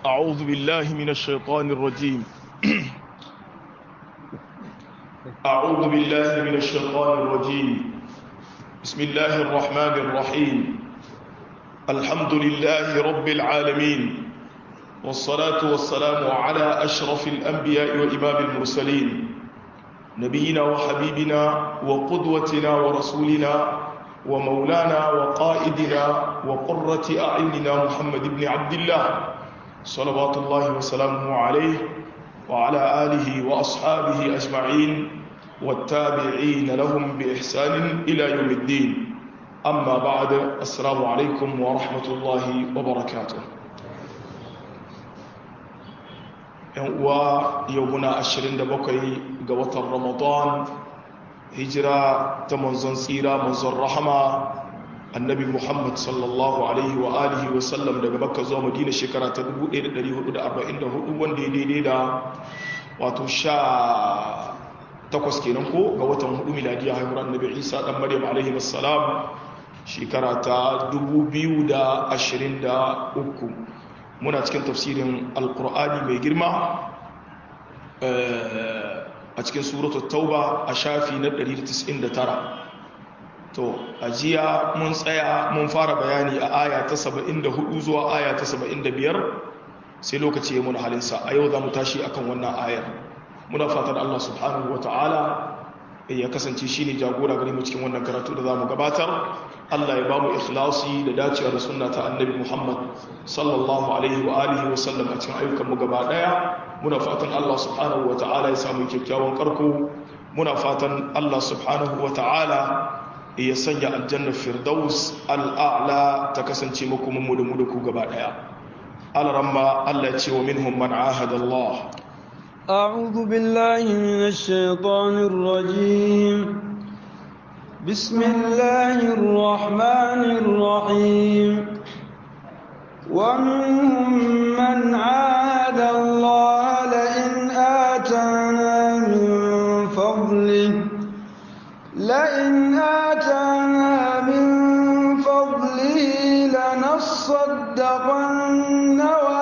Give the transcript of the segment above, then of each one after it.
أعوذ بالله من الشيطان الرجيم أعوذ بالله من الشيطان الرجيم بسم الله الرحمن الرحيم الحمد لله رب العالمين والصلاة والسلام على أشرف الأنبياء وإمام المرسلين نبينا وحبيبنا وقدوتنا ورسولنا ومولانا وقائدنا وقرة أعيننا محمد بن عبد الله صلوات الله وسلامه عليه وعلى آله وأصحابه أجمعين والتابعين لهم بإحسان إلى يوم الدين أما بعد السلام عليكم ورحمة الله وبركاته ويومنا أشرين دبقي قوة رمضان هجرة تمنزن سيرة منزن رحمة annabi muhammad sallallahu alaihi wa alihi wa sallam daga makka zuwa madina shekara ta 1444 wanda ya daidai da wato sha takwas kenan ko ga watan hudu miladiya haihuwar annabi isa dan maryam alaihi wassalam shekara ta 2023 muna cikin tafsirin alkur'ani mai girma a cikin suratul tauba a shafi na 199 to a jiya mun tsaya mun fara bayani a aya ta 74 zuwa aya ta 75 sai lokaci ya muna halinsa a yau za mu tashi akan wannan ayar muna fatan Allah subhanahu wa ta'ala ya kasance shi ne jagora gare mu cikin wannan karatu da za mu gabatar Allah ya ba mu ikhlasi da dacewa da sunna ta annabi Muhammad sallallahu alaihi wa alihi wa sallam a cikin ayyukan mu gaba daya muna fatan Allah subhanahu wa ta'ala ya samu kyakkyawan karko muna fatan Allah subhanahu wa ta'ala ya sanya aljannar firdaus al'a'la ta kasance makomanmu da mu da ku gaba daya alaramma Allah ya ce wa minhum man ahada Allah أعوذ بالله من الشيطان الرجيم بسم الله الرحمن الرحيم ومنهم من عاد الله لئن آتانا من فضله لئن آتانا من فضله لنصدقن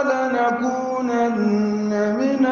ولنكونن من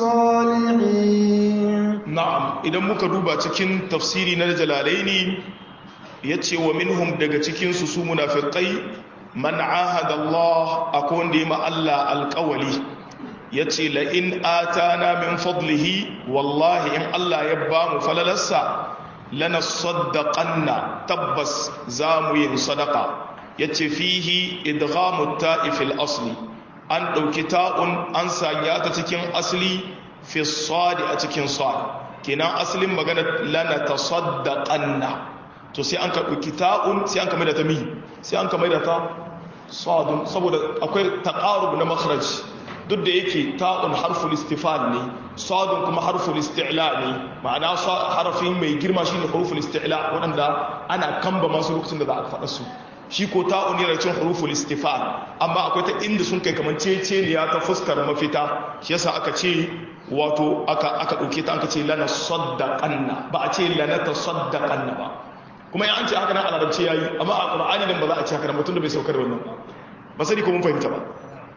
الصالحين na'am idan muka duba cikin tafsiri na jalalaini yace wa minhum daga cikin su su munafiqai man ahada Allah akwai wanda ma Allah alqawli yace la in atana min fadlihi wallahi in Allah ya ba mu falalarsa lana saddaqanna tabbas zamu yin sadaqa yace fihi idghamu ta'ifil asli an dauki ta'un an sanya ta cikin asli fi sadi a cikin sad kenan asalin magana lana tasaddaqanna to sai an ka dauki ta'un sai an ka mai da ta mi sai an ka mai da ta sadun saboda akwai taqarub na makhraj duk da yake ta'un harful istifal ne sadun kuma harful isti'la ne ma'ana harafin mai girma shine harful isti'la wanda ana kamba masu lokacin da za a faɗa su shi ko ta'un yana cin harful istifal amma akwai ta inda sun kai kamar ceceniya ta fuskar mafita shi yasa aka ce wato aka aka dauke ta aka ce lana saddaqanna ba a ce lana tasaddaqanna ba kuma ya an ce haka nan a larabci yayi amma a qur'ani dan ba za a ce haka nan mutum da bai saukar wannan ba ba sai ko mun fahimta ba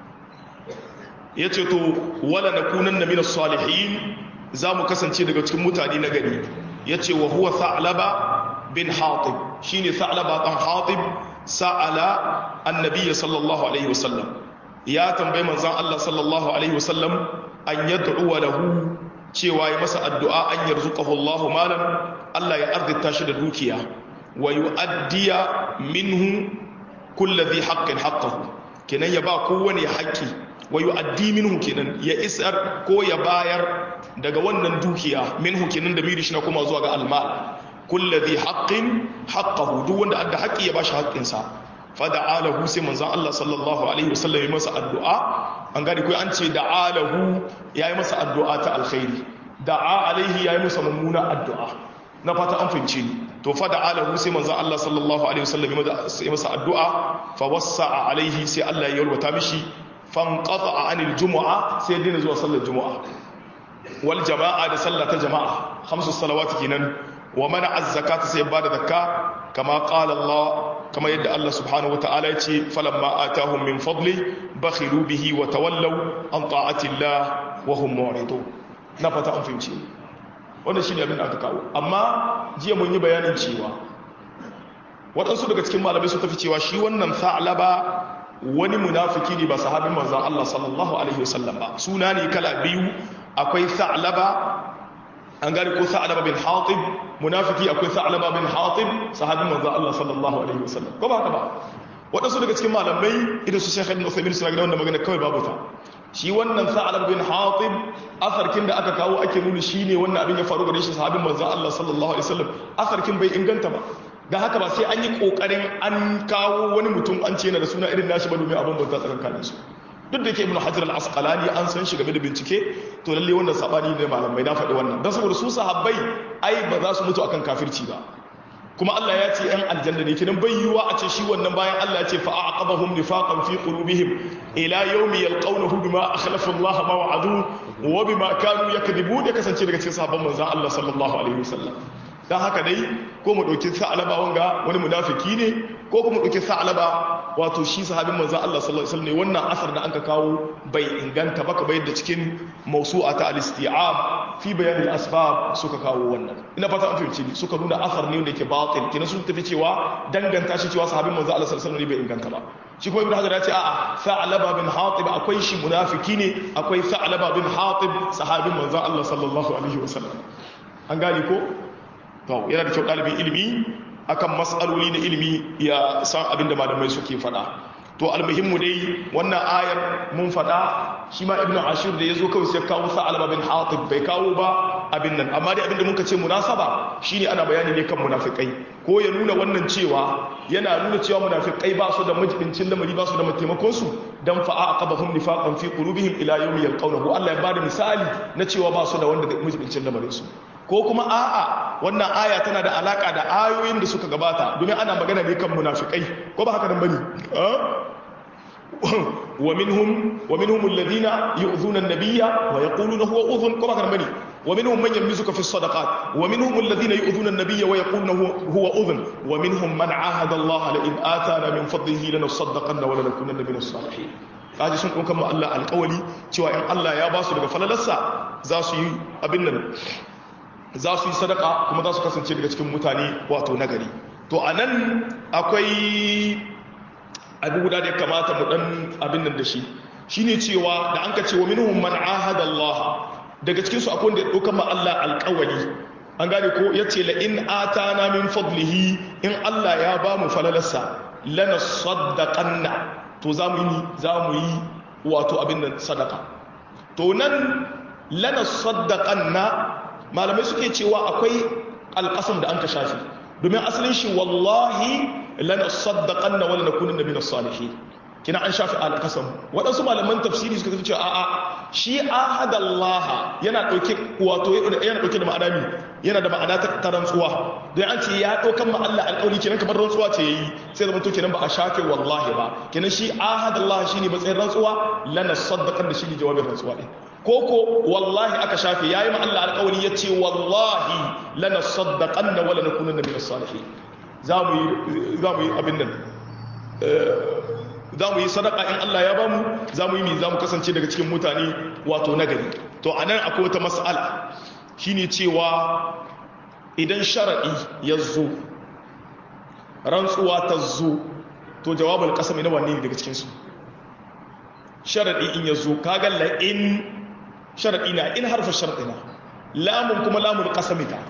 ya ce to wala na kunan na minas salihin za mu kasance daga cikin mutane na gari ya ce wa huwa sa'alaba bin hatib shi ne sa'alaba ɗan hatib sa'ala annabiya sallallahu alaihi wasallam ya tambayi manzan Allah sallallahu alaihi wasallam an yad'uwa lahu cewa ya masa addu'a an yarzuqahu Allah malan Allah ya arzita shi da dukiya wa yu'addiya minhu kulli dhi haqqin haqqahu kenan ya ba kowane haƙƙi wa yu'addi minhu kenan ya isar ko ya bayar daga wannan dukiya minhu kenan da miri shi na kuma zuwa ga almal kulladhi haqqin haqqahu duk wanda adda haƙƙi ya bashi haƙƙin sa fada'alahu sai manzon Allah sallallahu alaihi wasallam ya masa addu'a an gani kai an ce da'alahu yayi masa addu'a ta alkhairi da'a alaihi yayi masa mummuna addu'a na fata an fince ni to fada'alahu sai manzon Allah sallallahu alaihi wasallam ya masa addu'a fa wassa'a alaihi sai Allah ya yalwata mishi fanqata anil jumu'a sai dina zuwa sallar jumu'a wal jama'a da sallah ta jama'a khamsu salawati kenan wa mana az-zakata sai bada zakka kama qala Allah kama yadda Allah subhanahu wataala ya ce falamma atahum min fadli bakhilu bihi wa tawallaw an ta'ati Allah wa hum mu'ridun na fata an fahimci wannan shine abin da aka kawo amma jiya mun yi bayanin cewa waɗansu daga cikin malamai su tafi cewa shi wannan sa'laba wani munafiki ne ba sahabin manzon Allah sallallahu alaihi wasallam ba suna ne kala biyu akwai sa'laba an gane ko sa'laba bin hatib munafiki akwai sa'laba bin hatib sahabin manzon Allah sallallahu alaihi wasallam ko ba haka ba waɗansu daga cikin malamai idan su shekha ibn Uthaymeen suna ga wannan magana kawai babu ta shi wannan sa'laba bin hatib asarkin da aka kawo ake nuna shine wannan abin ya faru gare shi sahabin manzon Allah sallallahu alaihi wasallam asarkin bai inganta ba da haka ba sai an yi kokarin an kawo wani mutum an ce yana da suna irin nashi ba domin abin bauta tsakankanin su duk da ke ibn hajar al-asqalani an san shi game da bincike to lalle wannan sabani ne malamai na faɗi wannan dan saboda su sahabbai ai ba za su mutu akan kafirci ba kuma Allah ya ce yan aljanna ne kidan bai yiwa a ce shi wannan bayan Allah ya ce fa aqabahum nifaqan fi qulubihim ila yawmi yalqawnahu bima akhlafa Allah ma wa'adu wa bima kanu yakdibun ya kasance daga cikin sahabban manzon Allah sallallahu alaihi wasallam don haka dai ko mu ɗauki sa'alaba wanga wani munafiki ne ko kuma ɗauki sa'alaba wato shi sahabin manzo Allah sallallahu alaihi wasallam ne wannan asar da anka kawo bai inganta ba kamar yadda cikin mawsu'a ta al-isti'ab fi bayan al-asbab suka kawo wannan ina fata an fahimci ni suka nuna asar ne wanda yake batil kina sun tafi cewa danganta shi cewa sahabin manzo Allah sallallahu alaihi wasallam ne bai inganta ba shi kuma ibnu hajar ya ce a'a sa'alaba bin hatib akwai shi munafiki ne akwai sa'alaba bin hatib sahabin manzo Allah sallallahu alaihi wasallam an gane ko to yana da kyau ɗalibin ilimi akan matsaloli na ilimi ya san abin da malamai suke faɗa to almuhimmu dai wannan ayar mun faɗa shi ma ibnu ashir da ya zo kawai sai kawo sa bin hatib bai kawo ba abin nan amma dai abin da muka ce munasaba shine ana bayani ne kan munafikai ko ya nuna wannan cewa yana nuna cewa munafikai ba su da majibincin lamari ba su da mataimakon su dan fa'a aqabahum nifaqan fi qulubihim ila yawmi yalqawnahu Allah ya bada misali na cewa ba su da wanda majibincin lamarin su ko kuma a'a wannan aya tana da alaka da ayoyin da suka gabata domin ana magana ne kan munafikai ko ba haka nan bane wa minhum wa minhum alladhina yu'dhuna an-nabiyya wa yaquluna huwa udhun ko ba haka nan bane wa minhum man yamlizuka fi as-sadaqat wa minhum alladhina yu'dhuna an-nabiyya wa yaquluna huwa udhun wa minhum man 'ahada Allah la in atana min fadlihi lanasaddaqanna wa lanakunanna min as-salihin kaji sun ɗaukan ma Allah alƙawali cewa in Allah ya ba su daga falalarsa za su yi abin nan za su yi sadaka kuma za su kasance daga cikin mutane wato nagari to a nan akwai abu guda da ya kamata mu dan abin nan da shi shine cewa da an ka ce wa minhum man ahada Allah daga cikin su akwai wanda ya dauka ma Allah alƙawari an gane ko yace la in atana min fadlihi in Allah ya ba mu falalarsa lana saddaqanna to za mu yi za mu yi wato abin nan sadaka to nan lana saddaqanna malamai suke cewa akwai alƙasam da an ka shafi domin asalin shi wallahi lana saddaqanna wala nakunanna min as-salihin kina an shafi alƙasam waɗansu malaman tafsiri suka ce a'a shi ahadallaha yana ɗauke wato yana ɗauke da ma'ana mi yana da ma'ana ta rantsuwa don an ce ya ɗaukan ma Allah alƙawari kenan kamar rantsuwa ce yayi sai zama to kenan ba a shafe wallahi ba kenan shi ahadallaha shine matsayin rantsuwa lana saddaqan da shi ne jawabin rantsuwa ɗin koko wallahi aka shafe yayi ma Allah alƙawari yace wallahi lana saddaqanna wala nakunanna min as-salihin zamu yi zamu yi abin nan zamu yi sadaka in Allah ya bamu zamu yi mi zamu kasance daga cikin mutane wato nagari to anan akwai wata mas'ala shine cewa idan shar'i ya zo rantsuwa ta zo to jawabul qasami na wanne ne daga cikin su sharadi in ya zo kaga la in sharaɗi na in harfa sharaɗi na lamun kuma lamun ƙasami ta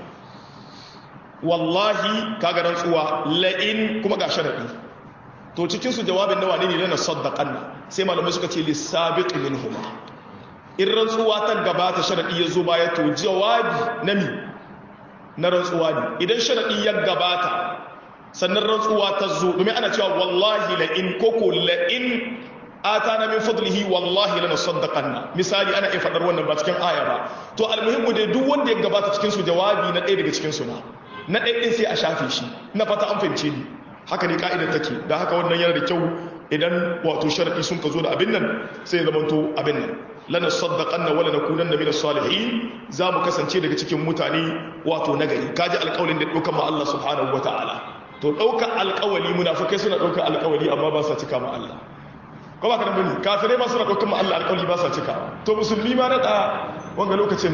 wallahi kaga rantsuwa la'in kuma ga sharaɗi to cikinsu jawabin nawa ne ne na saddaƙanna sai malamai suka ce lissabiq min huma in rantsuwa ta gabata sharaɗi ya zo baya to jawabi na mi na rantsuwa ne idan sharaɗi ya gabata sannan rantsuwa ta zo domin ana cewa wallahi la'in koko la'in atana min fadlihi wallahi lana saddaqanna misali ana iya fadar wannan ba cikin aya ba to almuhimmu dai duk wanda ya gabata cikin su jawabi na ɗaya daga cikin su na na ɗaya din sai a shafe shi ina fata an fahimce ni haka ne ka'idar take da haka wannan yana da kyau idan wato sharadi sun ka zo da abin nan sai ya zamanto abin nan lana saddaqanna wala nakunanna min as-salihin za mu kasance daga cikin mutane wato nagari kaji alƙawarin da dukkan ma Allah subhanahu wataala to ɗaukar alƙawali munafikai suna ɗaukar alƙawali amma ba sa cika ma Allah ko ba ka da bane kafirai ma suna ɗaukar ma Allah alƙawali ba sa cika to musulmi ma na wanga lokacin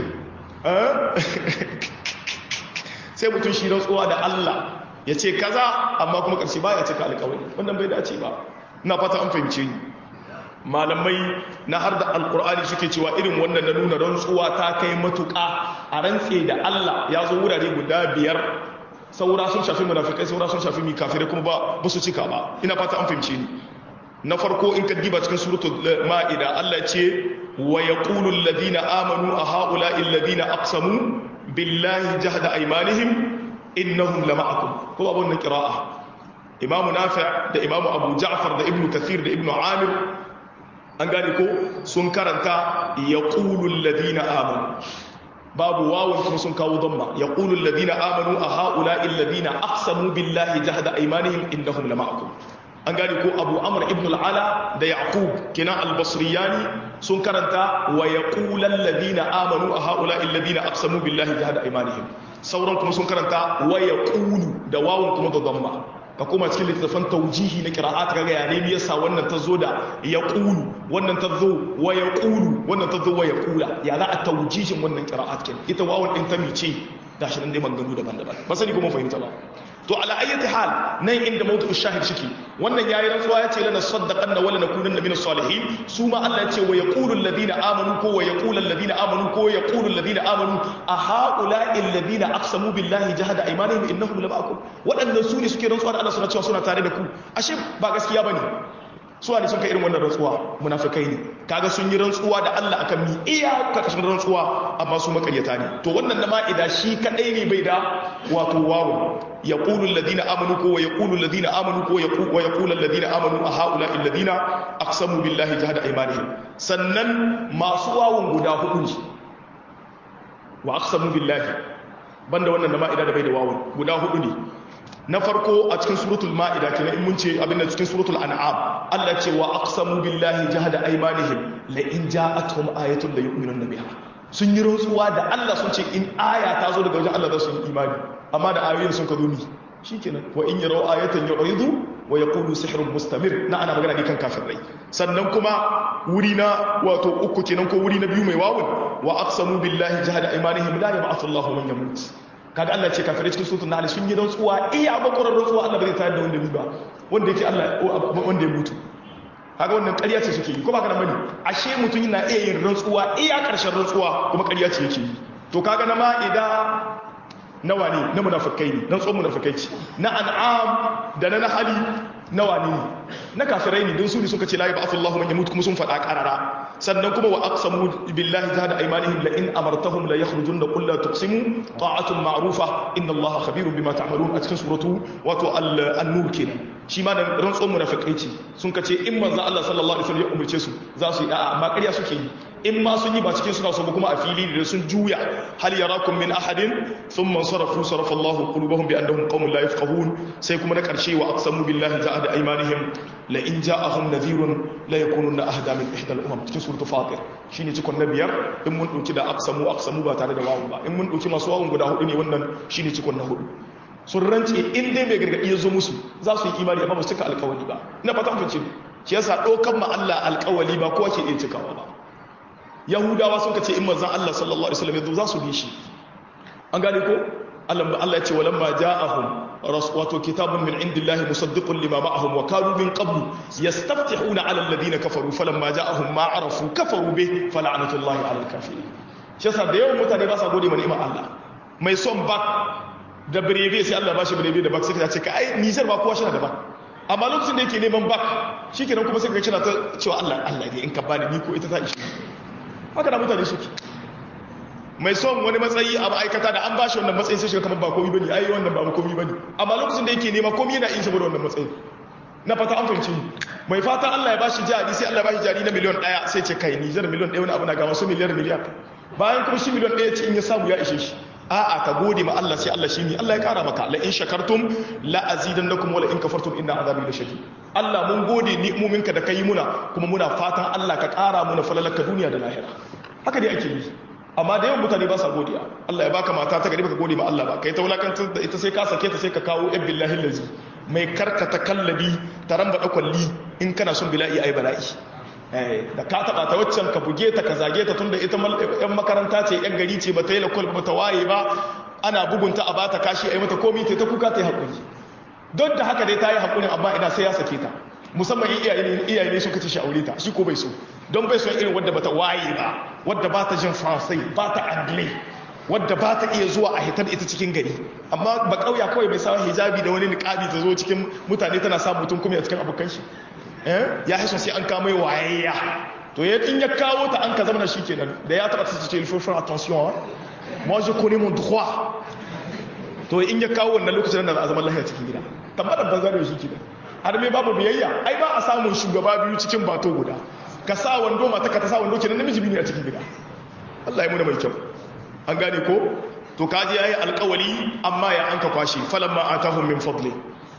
sai mutum shi rantsuwa da Allah ya ce kaza amma kuma ƙarshe ba ya cika alƙawari wannan bai dace ba ina fata an fahimce ni malamai na har da alƙur'ani suke cewa irin wannan na nuna rantsuwa ta kai matuƙa a rantse da Allah ya zo wurare guda biyar saura sun shafi munafikai saura sun shafi kafirai kuma ba ba su cika ba ina fata an fahimce ni na farko in ka diba cikin suratul ma'ida Allah ce wa yaqulu alladhina amanu a ha'ula'i alladhina aqsamu billahi jahda aymanihim innahum lama'akum ko babu wannan qira'a imamu nafi' da imamu abu ja'far da ibnu kathir da ibnu amir an gane ko sun karanta yaqulu alladhina amanu babu wawun kuma sun kawo dhamma yaqulu alladhina amanu a ha'ula'i alladhina aqsamu billahi jahda aymanihim innahum lama'akum an gane ko abu amr ibn al'ala da yaqub kina al-basriyani sun karanta wa yaqulu alladhina amanu a ha'ula'i alladhina aqsamu billahi jahda aymanihim sauran kuma sun karanta wa yaqulu da wawun kuma da dhamma ka kuma cikin littattafan taujihi na qira'at kaga ya ne yasa wannan ta zo da yaqulu wannan ta zo wa yaqulu wannan ta zo wa yaqula ya za a taujihin wannan qira'at kin ita wawun din ta mice gashi nan dai maganganu daban-daban ba sani kuma fahimta ba to ala ayyati hal nan inda mawdu shahid shike wannan yayi rantsuwa yace lana saddaqanna wala nakunanna min salihin su ma Allah yace wa yaqulu alladhina amanu ko wa yaqulu alladhina amanu ko yaqulu alladhina amanu a haula'i alladhina aqsamu billahi jahada aymanihim innahum lama'akum wadannan su ne suke rantsuwa da Allah suna cewa suna tare da ku ashe ba gaskiya bane su ne sun kai irin wannan rantsuwa munafikai ne kaga sun yi rantsuwa da Allah akan mi iya karkashin rantsuwa amma su makaryata ne to wannan na ma'ida shi kadai ne bai da wato wawo yaqulu alladhina amanu ko wa yaqulu alladhina amanu ko wa yaqulu alladhina amanu a haula alladhina aqsamu billahi jahada aymanihim sannan masu wawon guda hudu ne wa aqsamu billahi banda wannan na ma'ida da bai da wawon guda hudu ne na farko a cikin suratul ma'ida kenan in mun ce abin da cikin suratul an'am Allah ce wa aqsamu billahi jahada aymanihim la in ja'atuhum ayatun la yu'minun biha sun yi rantsuwa da Allah sun ce in aya ta zo daga wajen Allah za su yi imani amma da ayoyin sun ka zo ni shikenan wa in yaraw ayatan yu'ridu wa yaqulu sihrun mustamir na ana magana ne kan kafirai sannan kuma wuri na wato uku kenan ko wuri na biyu mai wawun wa aqsamu billahi jahada aymanihim la yab'athu Allahu man yamut kaga Allah ce kafirai cikin sutun nahl sun yi rantsuwa iya bakwarar rantsuwa Allah bai tayar da wanda ba wanda yake Allah wanda ya mutu kaga wannan ƙarya ce suke yi ko ba ka da bane ashe mutum yana iya yin rantsuwa iya ƙarshen rantsuwa kuma ƙarya ce yake yi to kaga na ma'ida nawa ne na munafikai ne na tsohon munafikai ce na an'am da na nahali nawa ne na kafirai ne don su ne suka ce la yab'athu Allahu man yamut kuma sun faɗa ƙarara sannan kuma wa aqsamu billahi jahada aymanihim la in amartahum la yakhrujun qul la tuqsimu ta'atun ma'rufa inna Allaha khabirun bima ta'malun a cikin suratu wato an-nur kenan shi ma da rantsuwar munafikai ce sun kace in manzo Allah sallallahu alaihi wasallam ya umurce su za su yi da'a amma ƙarya suke yi in ma sun yi ba cikin suna so ba kuma a fili da sun juya hal yarakum min ahadin thumma sarafu sarafa Allahu qulubahum bi annahum qaumun la yafqahun sai kuma na karshe wa aqsamu billahi ja'ada aymanihim la in ja'ahum nadhirun la yakununa ahda min ihda al-umam cikin suratul fatir shine cikon na biyar in mun dauki da aqsamu aqsamu ba tare da wawu ba in mun dauki masu wawun guda hudu ne wannan shine cikon na hudu sun rance in dai mai gargadi ya zo musu za su yi imani amma ba su cika alkawali ba ina fata mun ce shi yasa dokan ma Allah alkawali ba kowa ke iya cikawa ba yahudawa sun kace in manzon Allah sallallahu alaihi wasallam ya zo za su bi shi an gane ko Allah Allah ya ce walamma ja'ahum wato kitabun min indillahi musaddiqun lima ma'ahum wa kanu min qablu yastaftihuna 'ala alladhina kafaru falamma ja'ahum ma 'arafu kafaru bih fala'natullahi 'ala al-kafirin shi yasa da yawan mutane ba sa gode ma ni'imar Allah mai son bak da birebe sai Allah ba shi birebe da bak sai ka ce ka ai Niger ba kowa shi da bak amma lokacin da yake neman bak shikenan kuma sai ka kira ta cewa Allah Allah dai in ka bani ni ko ita ta ishi haka da mutane suke mai son wani matsayi a ma'aikata da an ba shi wannan matsayin sai shiga kamar ba komi bane ai wannan ba komi bane amma lokacin da yake nema komi yana yin saboda wannan matsayin na fata an fahimci mai fata Allah ya bashi jari sai Allah ya bashi jari na miliyon ɗaya sai ce kai ni zan miliyon ɗaya wani abu na ga wasu miliyar miliyar bayan kuma shi miliyon ɗaya ce in ya samu ya ishe shi a'a ka gode ma Allah sai Allah shi ne Allah ya kara maka la in shakartum la azidannakum wa la in kafartum inna azabi lashadid Allah mun gode ni'muminka da kai muna kuma muna fatan Allah ka kara muna falalaka duniya da lahira haka dai ake yi amma da yawan mutane ba sa godiya Allah ya baka mata ta gari baka gode ma Allah ba kai ta wulakantar da ita sai ka sake ta sai ka kawo yan billahi lazi mai karkata kallabi ta ramba da kwalli in kana son bila'i ai bala'i da ka taba ta waccan ka buge ta ka zage ta tunda ita yan makaranta ce yan gari ce ba ta yi lakwal ba ta waye ba ana bugunta a bata kashi ai mata komi ta kuka ta yi hakuri don da haka dai ta yi hakurin amma ina sai ya sake ta musamman iyaye ne suka ce shi aure ta shi ko bai so don bai son irin wadda bata waye ba wadda ba ta jin faransai ba ta anglais wadda ba ta iya zuwa a hitar ita cikin gari amma ba kauya kawai mai sawa hijabi da wani niqabi ta zo cikin mutane tana sa mutum kuma a cikin abokan shi ya haso sai an kama wayayya to ya in ya kawo ta an ka zama shi kenan da ya taba ta ce il faut faire attention moi je connais mon droit to in ya kawo wannan lokacin da a zaman lahiya cikin gida tambar banza da shi kenan har me babu biyayya ai ba a samun shugaba biyu cikin bato guda ka sa wando mata ka ta sa wando kenan namiji biyu ne a cikin gida Allah ya muna mai kyau an gane ko to kaji yayi alƙawali amma ya anka kwashi falamma atahum min fadli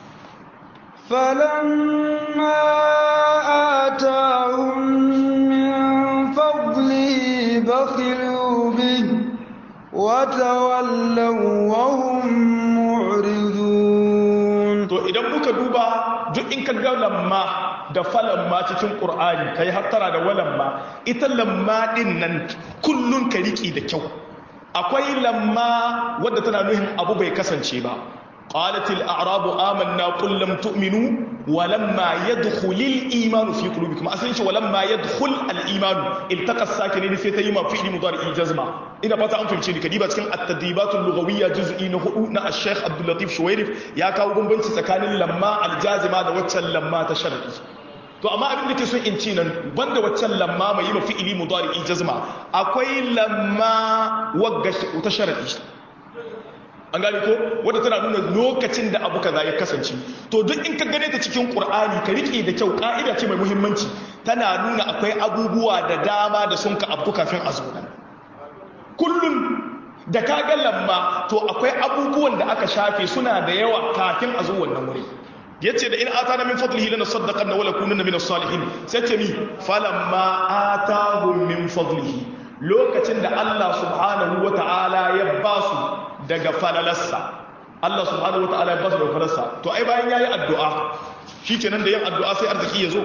فلما آتاهم من فضله بخلوا به وتولوا وهم معرضون to idan muka duba duk in ka ga lamma da falamma cikin qur'ani kai hattara da walamma ita lamma din nan kullun ka riki da kyau akwai lamma wadda tana nuhin abu bai kasance ba قالت الأعراب آمنا قل لم تؤمنوا ولما يدخل الإيمان في قلوبكم أسنش ولما يدخل الإيمان التقى الساكنين في تيما في مضارع الجزمة إن بطا أنفم شيء كديبة كان التدريبات اللغوية جزء نهؤنا الشيخ عبد اللطيف شويرف يا كاو بنت سكان لما الجازمة وتشل لما تشرقي to amma abin da ke so in ci nan banda waccan lamma mai yi mafi ili mudari jazma akwai lamma wagga ta sharadi an gani ko wadda tana nuna lokacin da abu kaza ya kasance to duk in ka gane ta cikin qur'ani ka rike da kyau ka'ida ce mai muhimmanci tana nuna akwai abubuwa da dama da sun ka abu kafin a zo nan kullun da ka ga lamma to akwai abubuwan da aka shafe suna da yawa kafin a zo wannan wuri yace da in atana min fadlihi lana saddaqanna wa lakunanna min as-salihin sai ce mi falamma atahum min fadlihi lokacin da Allah subhanahu wa ta'ala ya ba su daga falalarsa Allah subhanahu wa ta'ala ya ba su daga falalarsa to ai bayan ya yi addu'a shi ke nan da yin addu'a sai arziki ya zo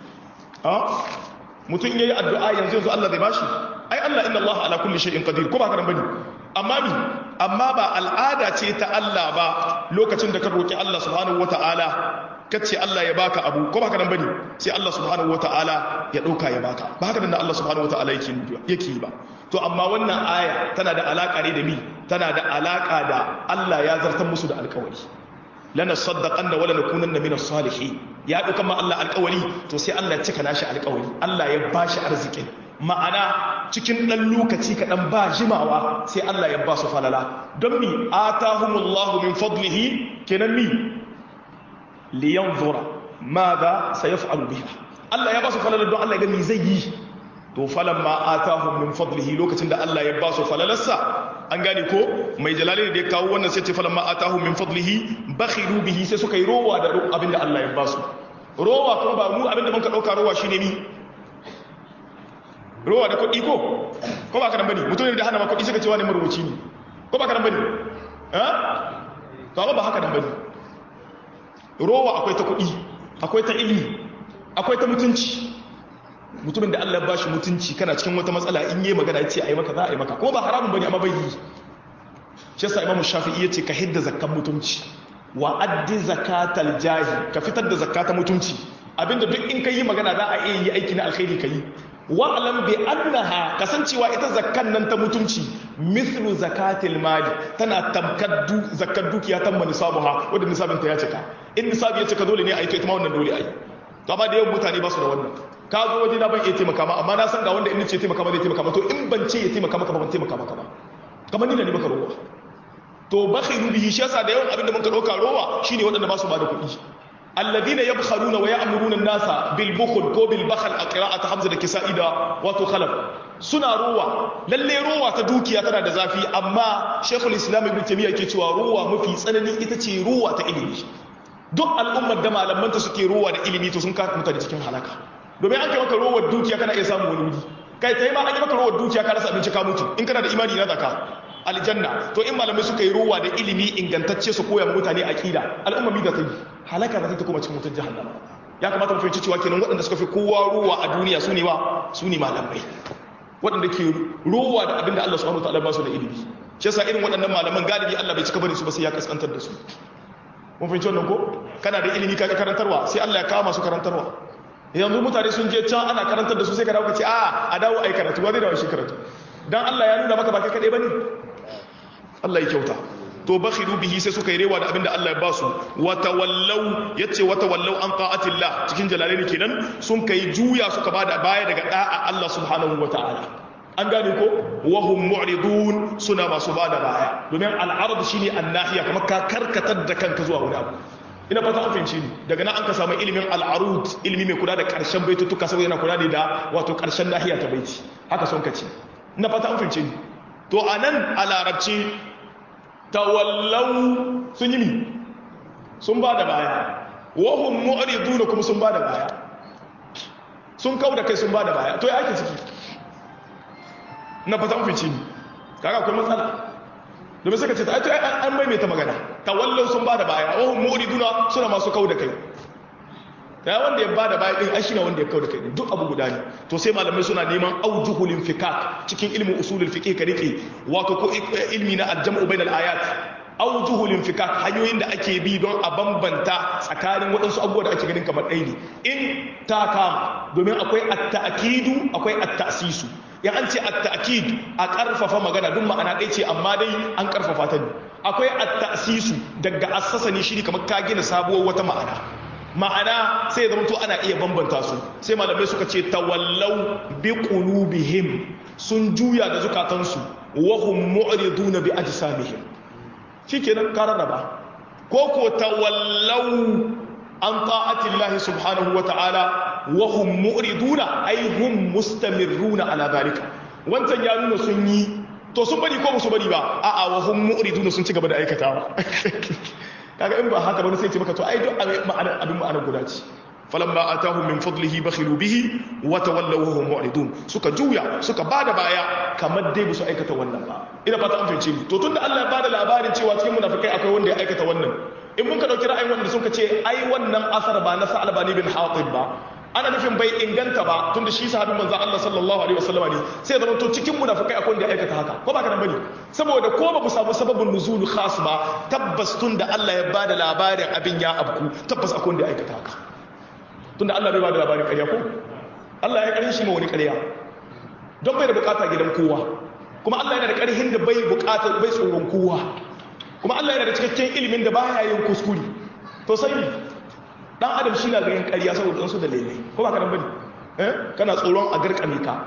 mutum ya yi addu'a yanzu yanzu Allah zai ba shi ai Allah inna Allah ala kulli shay'in qadir ko ba ka bane amma mi amma ba al'ada ce ta Allah ba lokacin da ka roki Allah subhanahu wa ta'ala kace Allah ya baka abu ko baka nan bane sai Allah subhanahu wataala ya dauka ya baka ba haka nan Allah subhanahu wataala yake yake ba to amma wannan aya tana da alaka ne da mi tana da alaka da Allah ya zartar musu da alƙawari lana saddaqanna wala nakunanna minas salihin ya dauka ma Allah alƙawari to sai Allah ya cika nashi alƙawari Allah ya bashi arzikin ma'ana cikin ɗan lokaci kaɗan ba jimawa sai Allah ya ba su falala don mi atahumullahu min fadlihi kenan mi liyanzura madha sayaf'alu biha Allah ya ba su falala don Allah ya ga me zai yi to falamma atahum min fadlihi lokacin da Allah ya ba su falalarsa an gane ko mai jalali da ya kawo wannan sai ce falamma atahum min fadlihi bakhilu bihi sai suka yi rowa da abinda Allah ya ba su rowa kuma ba mu abinda muka dauka rowa shine ni rowa da kuɗi ko ko ba ka nan bane mutum da hana ma kuɗi suka ce wani marubuci ne ko ba ka nan bane eh to amma ba haka nan bane rowa akwai ta kuɗi akwai ta ilimi akwai ta mutunci mutumin da Allah ba shi mutunci kana cikin wata matsala in yi magana ya ce a yi maka za a yi maka kuma ba haramun bane amma bai yi shi yasa imamu shafi'i ya ce ka hidda zakkan mutunci wa addi zakatal jahi ka fitar da zakata mutunci abinda duk in ka yi magana za a iya yi aiki na alkhairi ka yi wa'alam bi annaha kasancewa ita zakkan nan ta mutunci mithlu zakatil mali tana tamkar zakkar dukiya tamma nisabuha wanda nisabin ta ya cika in nisabi ya cika dole ne a yi to ita ma wannan dole a yi to amma da yawan mutane ba su da wannan ka zo waje na ban iya taimaka ma amma na san ga wanda in ce taimaka ma zai taimaka ma to in ban ce ya taimaka maka ba ban taimaka maka ba kamar ni da ni baka rowa to bakhiru bihi shi yasa da yawan abin da mun ka dauka rowa shine waɗanda ba su ba da kuɗi alladhina yabkhaluna wa ya'muruna an-nasa bil bukhl ko bil bakhl a qira'ati hamza da kisa'i da wato khalaf suna ruwa lalle ruwa ta dukiya tana da zafi amma shaykhul islam ibn taymiyyah ke cewa ruwa mafi tsanani ita ce ruwa ta ilimi duk al'ummar da malamanta suke ruwa da ilimi to sun ka mutane cikin halaka domin an kai maka ruwar dukiya kana iya samun wani wuri kai ta yi ma an yi maka rawar dukiya ka rasa abinci ka mutu in kana da imani na zaka aljanna to in malamai suka yi rowa da ilimi ingantacce su koya mutane aqida al'umma mi da ta yi halaka da ta kuma cikin mutan jahannama ya kamata mu fahimci cewa kenan waɗanda suka fi kowa rowa a duniya su ne wa su ne malamai waɗanda ke rowa da abinda Allah subhanahu wataala ba su da ilimi shi yasa irin waɗannan malaman galibi Allah bai cika bari su ba sai ya kaskantar da su mun fahimci wannan ko kana da ilimi kaga karantarwa sai Allah ya kawo masu karantarwa yanzu mutane sun je can ana karantar da su sai ka dawo ka ce a a dawo ai karatu ba zai dawo shi karatu dan Allah ya nuna maka ba kai kadai bane Allah ya kyauta to bakhilu bihi sai suka yi rewa da abinda Allah ya ba su wa tawallaw yace wa tawallaw an ta'atillah cikin jalalaini kenan sun kai juya suka bada baya daga da'a Allah subhanahu wataala an gane ko wa hum mu'ridun suna masu bada baya domin al-ard shine an-nahiya kamar ka karkatar da kanka zuwa wani abu ina fata an fahimci ni daga nan an ka samu ilimin al-arud ilimi mai kula da karshen baitutuka saboda yana kula da wato karshen nahiya ta baiti haka son ka ce ina fata an fahimci ni to anan a larabci tawallau sun yi mi sun ba da baya wahun mu'riduna kuma sun ba da baya sun kau da kai sun ba da baya to ya ake ciki na fata mafici ne kaga akwai matsala domin suka ce ta aito an maimaita magana tawallau sun ba da baya wahun mu'riduna suna masu kau da kai ya wanda ya bada baya din ashina wanda ya kawo da kai duk abu guda ne to sai malamai suna neman aujuhul infikak cikin ilmin usulul fiqh ka rike wato ko ilmi na aljam'u bainal ayat aujuhul infikak hanyoyin da ake bi don a bambanta tsakanin waɗansu abubuwa da ake ganin kamar ɗaya ne in ta kama domin akwai at-ta'kidu akwai at-ta'sisu ya an ce at-ta'kid a karfafa magana duk ma'ana ɗaya ce amma dai an karfafa ta ne akwai at-ta'sisu daga assasa ne shi kamar ka gina sabuwar wata ma'ana ma'ana sai ya zama to ana iya bambanta su sai malamai suka ce tawallau bi qulubihim sun juya da zukatansu wa hum mu'riduna bi ajsamihim shikenan ka rarraba ko ko tawallau an ta'ati Allah subhanahu wa ta'ala wa hum mu'riduna ay hum mustamirruna ala zalika wancan ya nuna sun yi to sun bari ko ba su bari ba a'a wa hum mu'riduna sun ci gaba da aikatawa kaga in ba haka ba sai ce maka to ai duk ma'ana abin ma'ana guda ce falamma atahum min fadlihi bakhilu bihi wa tawallaw wa hum mu'ridun suka juya suka bada baya kamar dai su aikata wannan ba ina fata an fahimce ni to tunda Allah ya bada labarin cewa cikin munafikai akwai wanda ya aikata wannan in mun ka dauki ra'ayin wanda suka ce ai wannan asar ba na Sa'albani bin Hatib ba ana nufin bai inganta ba tunda shi sahabin manzon Allah sallallahu alaihi wasallam ne sai zama to cikin munafikai akwai wanda ya aikata haka ko ba kana bane saboda ko ba mu samu sababin nuzul khas ba tabbas tunda Allah ya bada labarin abin ya abku tabbas akwai wanda ya aikata haka tunda Allah bai bada labarin ƙarya ko Allah ya karin shi ma wani ƙarya don bai da bukata gidan kowa kuma Allah yana da ƙarhin da bai bukata bai tsoron kowa kuma Allah yana da cikakken ilimin da baya yin kuskure to sai dan adam shi na ganin ƙarya saboda ɗansu da lele ko ba kanan bane eh kana tsoron a garkame ka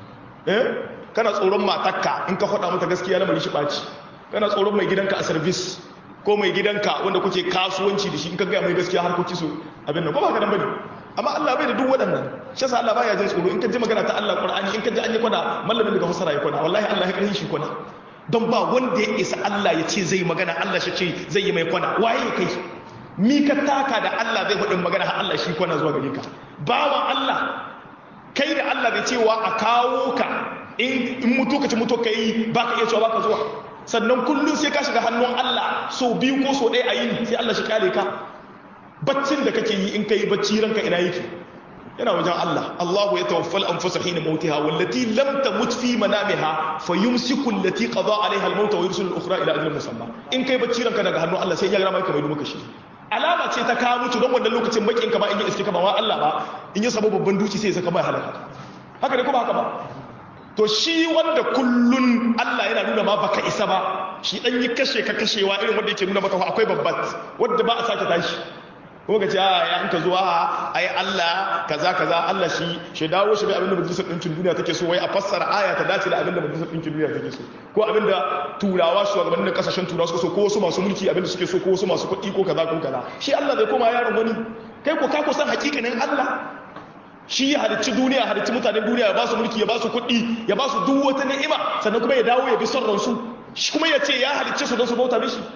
eh kana tsoron matakka in ka faɗa mata gaskiya na bari shi ɓaci kana tsoron mai gidanka a service ko mai gidanka wanda kuke kasuwanci da shi in ka gaya mai gaskiya harkoki su abin nan ko ba kanan bane amma Allah bai da duk waɗannan shi yasa Allah baya jin tsoro in ka ji magana ta Allah Qur'ani in ka ji an yi kwana mallamin daga fasara ya kwana wallahi Allah ya karhin shi kwana don ba wanda ya isa Allah ya ce zai magana Allah shi ce zai yi mai kwana waye kai mi ka taka da Allah zai faɗin magana har Allah shi kwana zuwa gare ka bawan Allah kai da Allah bai cewa a kawo ka in mutu ka ci mutu ka yi ba ka iya cewa ba ka zuwa sannan kullum sai ka shiga hannun Allah so biyu ko so ɗaya a yi sai Allah shi kare ka baccin da kake yi in ka yi bacci ranka ina yake yana wajen Allah Allah ya tawaffal anfusa hina mautiha wallati lam tamut fi manamiha fayumsiku allati qada alaiha al-maut wa yursilu al-ukhra ila ajalin musamma in kai bacci ranka daga hannun Allah sai ya ga mai kamar maka shi alama ce ta kawo mutu don wannan lokacin bakin ka ba in yi iske ka ba wa Allah ba in yi sabo babban duci sai ya saka mai halaka haka ne kuma haka ba to shi wanda kullun Allah yana nuna ma baka isa ba shi dan yi kashe ka kashewa irin wanda yake nuna maka akwai babbat wanda ba a sake tashi kuma ka ce a ya an ka zuwa ai Allah kaza kaza Allah shi shi dawo shi bai abinda majalisar ɗinkin duniya take so wai a fassara aya ta dace da abinda majalisar ɗinkin duniya take so ko abinda turawa shugabannin kasashen turawa suka so ko wasu masu mulki abinda suke so ko wasu masu kuɗi ko kaza ko kaza shi Allah bai koma yaron wani kai ko ka ko san hakikanin Allah shi ya halicci duniya halicci mutanen duniya ya ba su mulki ya ba su kuɗi ya ba su duk wata ni'ima sannan kuma ya dawo ya bi son ransu shi kuma ya ce ya halicce su don su bauta mishi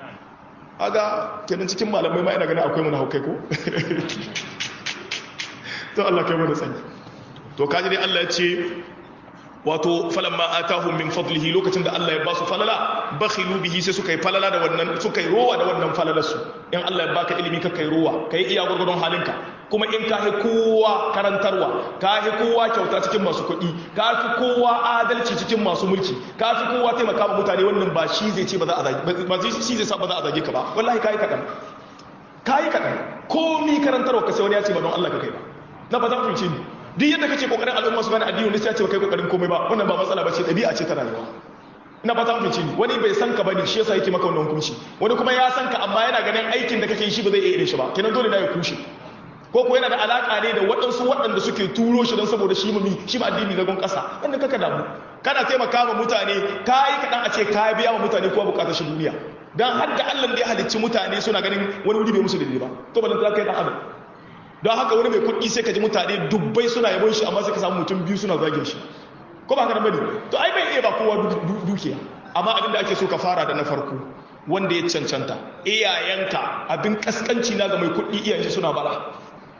aga kenan cikin malamai ma ina ganin akwai mun haukai ko to Allah kai mu da sani to kaji dai Allah ya ce wato falamma atahum min fadlihi lokacin da Allah ya ba su falala bakhilu bihi sai suka yi falala da wannan suka yi rowa da wannan falalar su in Allah ya baka ilimi ka kai rowa kai iya gurgurdon halinka kuma in ka kowa karantarwa ka fi kowa kyauta cikin masu kuɗi ka fi kowa adalci cikin masu mulki ka fi kowa taimaka ma mutane wannan ba shi zai ce ba za a zage ba shi zai sa ba za a zage ka ba wallahi kai kaɗan kai kaɗan komi karantarwa ka sai wani ya ce ba don Allah ka kai ba na ba za ku ce ni duk yadda kace kokarin al'umma su gane addini ne sai ya ce ba kai kokarin komai ba wannan ba matsala ba ce ɗabi'a ce ta rayuwa ina fata mun ni wani bai san ka bane shi yasa yake maka wannan hukunci wani kuma ya san ka amma yana ganin aikin da kake yi shi ba zai iya irin shi ba kenan dole na ya kushe ko ko yana da alaka ne da waɗansu waɗanda suke turo shi don saboda shi mumi shi ba addini zagon ƙasa wanda kaka damu kana taimaka ma mutane ka yi kaɗan a ce ka biya wa mutane kowa buƙatar shi duniya don har da allah da ya halicci mutane suna ganin wani wuri bai musu daidai ba to ba ta kai ɗan adam don haka wani mai kuɗi sai ka ji mutane dubbai suna yabon shi amma sai ka samu mutum biyu suna zagin shi ko ba haka bane to ai bai iya ba kowa dukiya amma abin da ake so ka fara da na farko wanda ya cancanta iyayenka abin kaskanci na ga mai kuɗi iyayen suna bara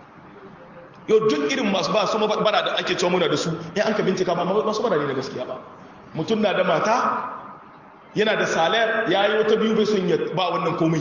yau duk irin masu ba su bara da ake cewa muna da su ya an ka bincika ba masu bara ne da gaskiya ba mutum na da mata yana da salayar ya yi wata biyu bai son ya ba wannan komai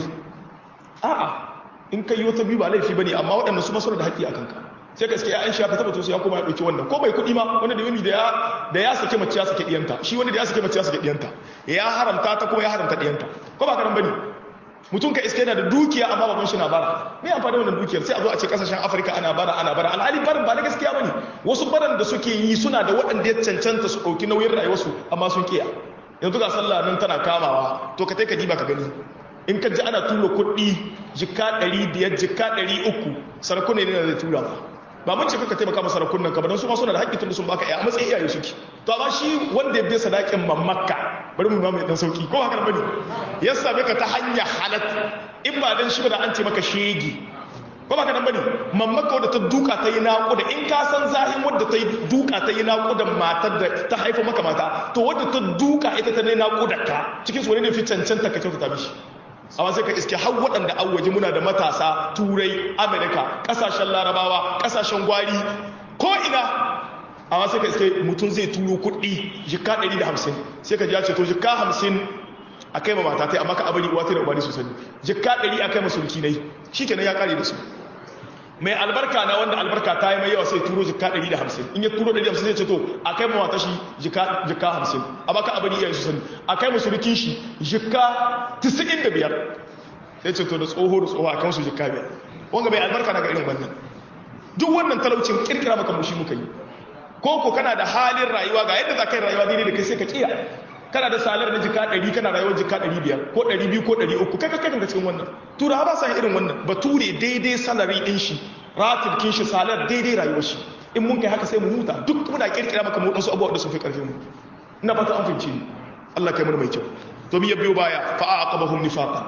a'a in ka yi wata biyu ba laifi ba ne amma waɗanda su masu da haƙƙi a kanka sai ka ya an shafa tabbata su ya koma ya ɗauki wannan ko bai kuɗi ma wani da wani da ya sake mace ya sake ɗiyanta shi wani da ya sake mace ya sake ɗiyanta ya haramta ta kuma ya haramta ɗiyanta ko ba karan bane mutum ka iske yana da dukiya amma baban shi na bara me amfani wannan dukiyar sai a zo a ce kasashen afirka ana bara ana bara alhali barin ba na gaskiya bane wasu baran da suke yi suna da waɗanda ya cancanta su ɗauki nauyin rayuwarsu amma sun kiya yanzu ga sallah nan tana kamawa to ka ka diba ka gani in ka ji ana tura kuɗi jika ɗari biyar jika ɗari uku sarakuna ne da zai tura ba ba mun ce kaka taimaka masa sarakunan ka ba don su ma suna da haƙƙi tun da sun baka a matsayin iyaye suke to amma shi wanda ya bi sadakin mamakka bari mu mai dan sauki ko haka bane ya same ka ta hanya halat in ba dan shi ba da an ce maka shegi ko ba ka nan bane mamakka wadda ta duka ta yi naƙuda in ka san zahin wadda ta yi duka ta yi naƙudan matar da ta haifa maka mata to wadda ta duka ita ta ne naƙudar ka cikin su wani ne fi cancanta ka kyautata mishi amma sai ka iske har waɗanda an waje muna da matasa turai amerika ƙasashen larabawa ƙasashen gwari ko ina amma sai ka iske mutum zai turo kuɗi jika 150 sai ka ji ya ce to jika 50 a kai ma mata ta amma ka abari uwa ta da ubani su sani jika 100 a kai ma sulki nai shi kenan ya kare da su mai albarka na wanda albarka ta yi mai yawa sai turo jika 150 in ya turo 150 zai ce to a kai ma mata shi jika 50 amma ka abari iyayen su sani a kai ma sulkin shi jika 95 sai ce to da tsoho da tsoho a kan su jika biyar wanga mai albarka na ga irin wannan duk wannan talaucin kirkira maka mushi muka yi ko ko kana da halin rayuwa ga yadda za ka yi rayuwa daidai da kai sai ka kiya kana da salar na jika 100 kana rayuwar jika 500 ko 200 ko 300 kai kai kanka cikin wannan tura ba sa irin wannan bature daidai salary din shi ratil kin shi salar daidai rayuwar shi in mun kai haka sai mu huta duk muna kirkira maka mu wasu abubuwa da sun fi karfin mu ina fata an fince ni Allah kai mu mai kyau to mi ya biyo baya fa aqabahum nifaqan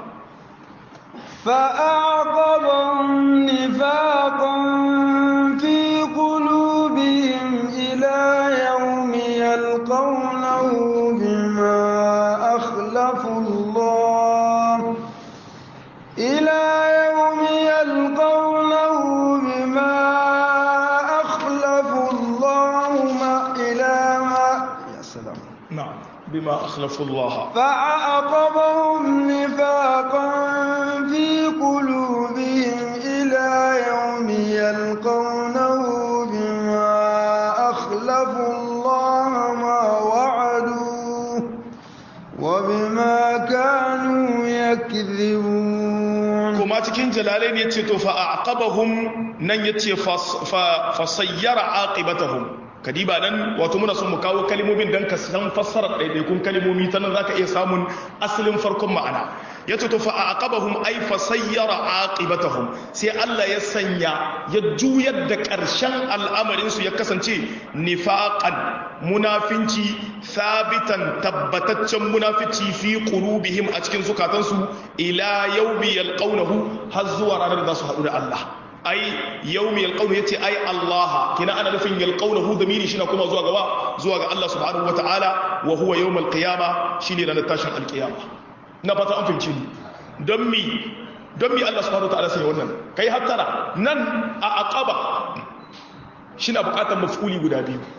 فأعقبهم نفاقا في قلوبهم إلى يوم يلقونه بما أخلفوا الله إلى يوم يلقونه بما أخلفوا الله ما إلى ما يا سلام نعم بما أخلفوا الله فأعقبهم نفاقا في قلوبهم إلى يوم يلقونه بما أخلفوا الله ما وعدوه وبما كانوا يكذبون kuma cikin jalalai ne ce to fa aqabahum nan yace fa sayyara aqibatahum kadiba nan wato muna son mu kawo kalmomin dan ka san fassarar daidaikun kalmomi ta nan zaka iya samun asalin farkon ma'ana yace to fa aqabahum ay fa sayyara aqibatahum sai Allah ya sanya ya juyar da ƙarshen al'amarin su ya kasance nifaqan munafinci sabitan tabbataccen munafici fi qulubihim a cikin zukatansu ila yawmi yalqawnahu har zuwa ranar da za su haɗu da Allah ai yawmi yalqawnahu yace ai Allah kina ana nufin yalqawnahu damiri shi na kuma zuwa gaba zuwa ga Allah subhanahu wataala wa huwa yawmal qiyama shine ranar tashin alqiyama na fata an fahimci ni don mi don mi Allah subhanahu wataala sai wannan kai hattara nan a aqaba shina bukatar maf'uli guda biyu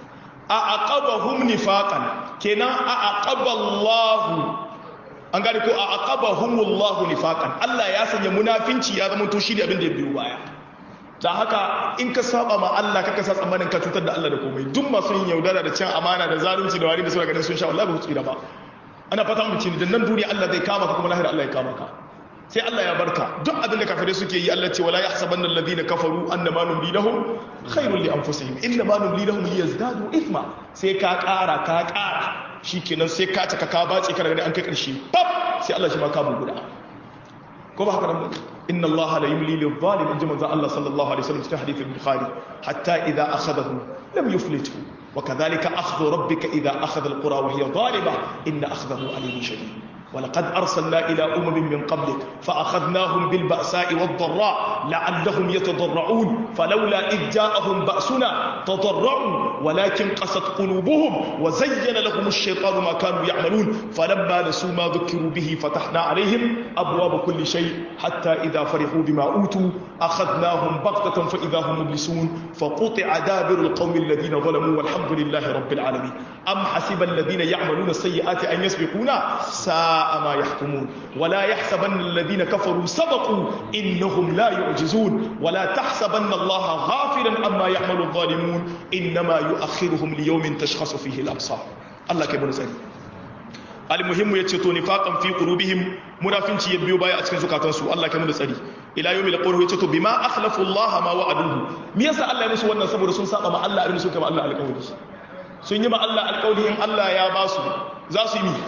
a aqabahum nifaqan kenan a aqaballahu an gane ko a aqabahumullahu nifaqan Allah ya sanya munafinci ya zama to shi da abin da ya biyo baya da haka in ka saba ma Allah kaka sa tsammanin ka cutar da Allah da komai duk masu yin yaudara da cin amana da zalunci da wari da suna ganin sun sha wallahi ba su tsira ba ana fata mu ci dan nan duniya Allah zai kama ka kuma lahira Allah ya kama ka sai Allah ya barka duk abin da kafirai suke yi Allah ce wala yahsabanna alladhina kafaru annama numli lahum khairul li anfusihim inna ma numli lahum liyazdadu ithma sai ka ƙara ka ƙara shikenan sai ka taka ka bace kana gani an kai ƙarshe pap sai Allah shi ma ka guda ko ba haka nan inna Allah la yumli lil zalim in jama'a Allah sallallahu alaihi wasallam cikin hadith al-bukhari hatta idha akhadahu lam yuflithu وكذلك أخذ ربك إذا أخذ القرى وهي ظالمة إن أخذه عليم شديد ولقد أرسلنا إلى أمم من قبلك فأخذناهم بالبأساء والضراء لعلهم يتضرعون فلولا إذ جاءهم بأسنا تضرعوا ولكن قست قلوبهم وزين لهم الشيطان ما كانوا يعملون فلما نسوا ما ذكروا به فتحنا عليهم أبواب كل شيء حتى إذا فرحوا بما أوتوا أخذناهم بغتة فإذا هم مبلسون فقطع دابر القوم الذين ظلموا والحمد لله رب العالمين أم حسب الذين يعملون السيئات أن يسبقونا ساء ما يحكمون ولا يحسبن الذين كفروا سبقوا إنهم لا يعجزون ولا تحسبن الله غافلا أما يعمل الظالمون إنما يؤخرهم ليوم تشخص فيه الأبصار الله كبير سيدي المهم يتشتو نفاقا في قلوبهم منافنتي يبيو بايا أتكن زكاتنسو الله كمون سيدي إلى يوم القول يتشتو بما أخلفوا الله ما وعدوه ميسا الله يمسو وانا سبو رسول ساقا ما الله أرمسو كما الله القول sun yi ma Allah alƙawli in Allah ya ba su za su yi mi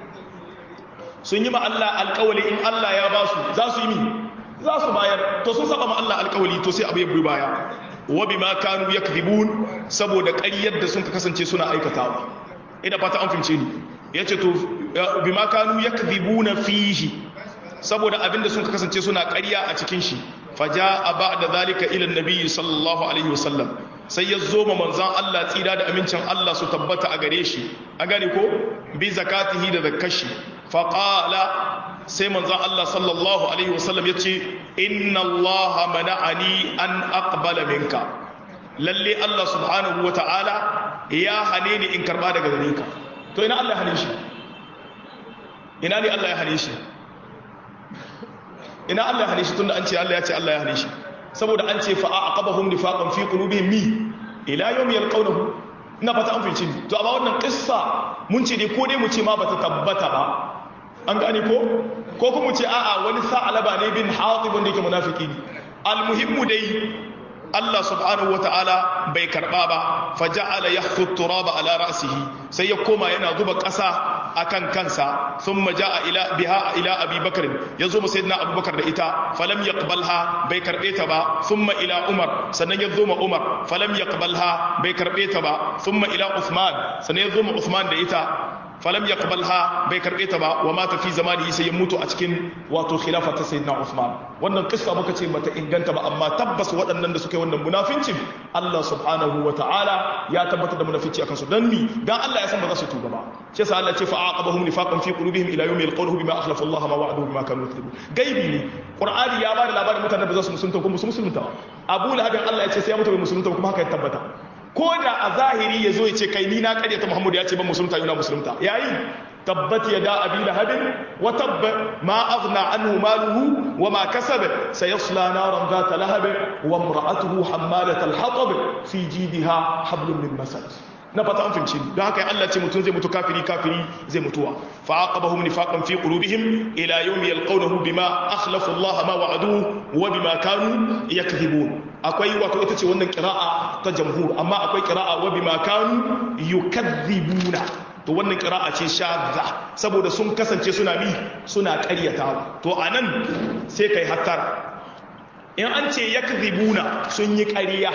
sun yi ma Allah alƙawli in Allah ya ba su za su yi mi za su bayar to sun saba ma Allah alƙawli to sai abu ya bi baya wa bima kanu yakdhibun saboda ƙaryar da sun kasance suna aikatawa ina fata an fince ni yace to bima kanu yakdhibuna fihi saboda abinda sun kasance suna ƙarya a cikin shi faja'a ba'da zalika ila an-nabi sallallahu alaihi wasallam sai ya zo ma manzan Allah tsira da amincin Allah su tabbata a gare shi a gane ko bi zakatihi da zakashi faqala sai manzan Allah sallallahu alaihi wasallam ya ce inna Allah mana'ani an aqbala minka lalle Allah subhanahu wa ta'ala ya hane ni in karba daga gare ka to ina Allah ya hane shi ina ne Allah ya hane shi ina Allah ya hane shi tunda an ce Allah ya ce Allah ya hane shi saboda an ce fa aqabahum nifaqan fi qulubihim mi ila yawm yalqawnahu ina fata an fice to amma wannan kissa mun ce dai ko dai mu ce ma bata tabbata ba an gane ko ko kuma mu ce a'a wani sa'alaba ne bin hatib wanda yake munafiki ne almuhimmu dai Allah subhanahu wata'ala bai karba ba faja'ala yakhtu turaba ala ra'sihi sai ya koma yana zuba ƙasa akan kansa thumma ja'a ila biha ila abi bakr yazo mu sayyidina abubakar da ita falam yaqbalha bai karbe ta ba thumma ila umar sannan yazo ma umar falam yaqbalha bai karbe ta ba thumma ila uthman sannan yazo ma uthman da ita falam yaqbalha bai karbe ta ba wa mata fi zamanihi sai ya mutu a cikin wato khilafa ta sayyidina Uthman wannan kissa muka ce bata inganta ba amma tabbas waɗannan da suka yi wannan munafincin Allah subhanahu wa ta'ala ya tabbatar da munafici akan su dan mi dan Allah ya san ba za su tuba ba shi yasa Allah ya ce fa aqabahum nifaqan fi qulubihim ila yawmi yalqawnahu bima akhlafa Allah ma wa'aduhu bima kanu yakذibun gaibi ne Qur'ani ya bada labarin mutanen da za su musulunta kuma su musulunta Abu Lahab Allah ya ce sai ya mutu bai musulunta kuma haka ya tabbata ko da a zahiri ya zo ya ce kai ni na karyata muhammadu ya ce ban musulunta yana musulunta yayi tabbat ya da abi lahabin wa tabba ma aghna anhu maluhu wa ma kasab sayasla naran zata lahab wa imra'atuhu hammalat al-hatab fi jidha hablum min masad na fata an finci don haka Allah ce mutum zai mutu kafiri kafiri zai mutuwa fa aqabahum nifaqan fi qulubihim ila yawmi yalqawnahu bima akhlafu Allah ma wa'aduhu wa bima kanu yakdhibun akwai wato ita ce wannan qira'a ta jamhur amma akwai qira'a wa bima kanu yukadhibuna to wannan qira'a ce shadda saboda sun kasance suna bi suna ƙaryatawa to anan sai kai hattara in an ce yakdhibuna sun yi ƙarya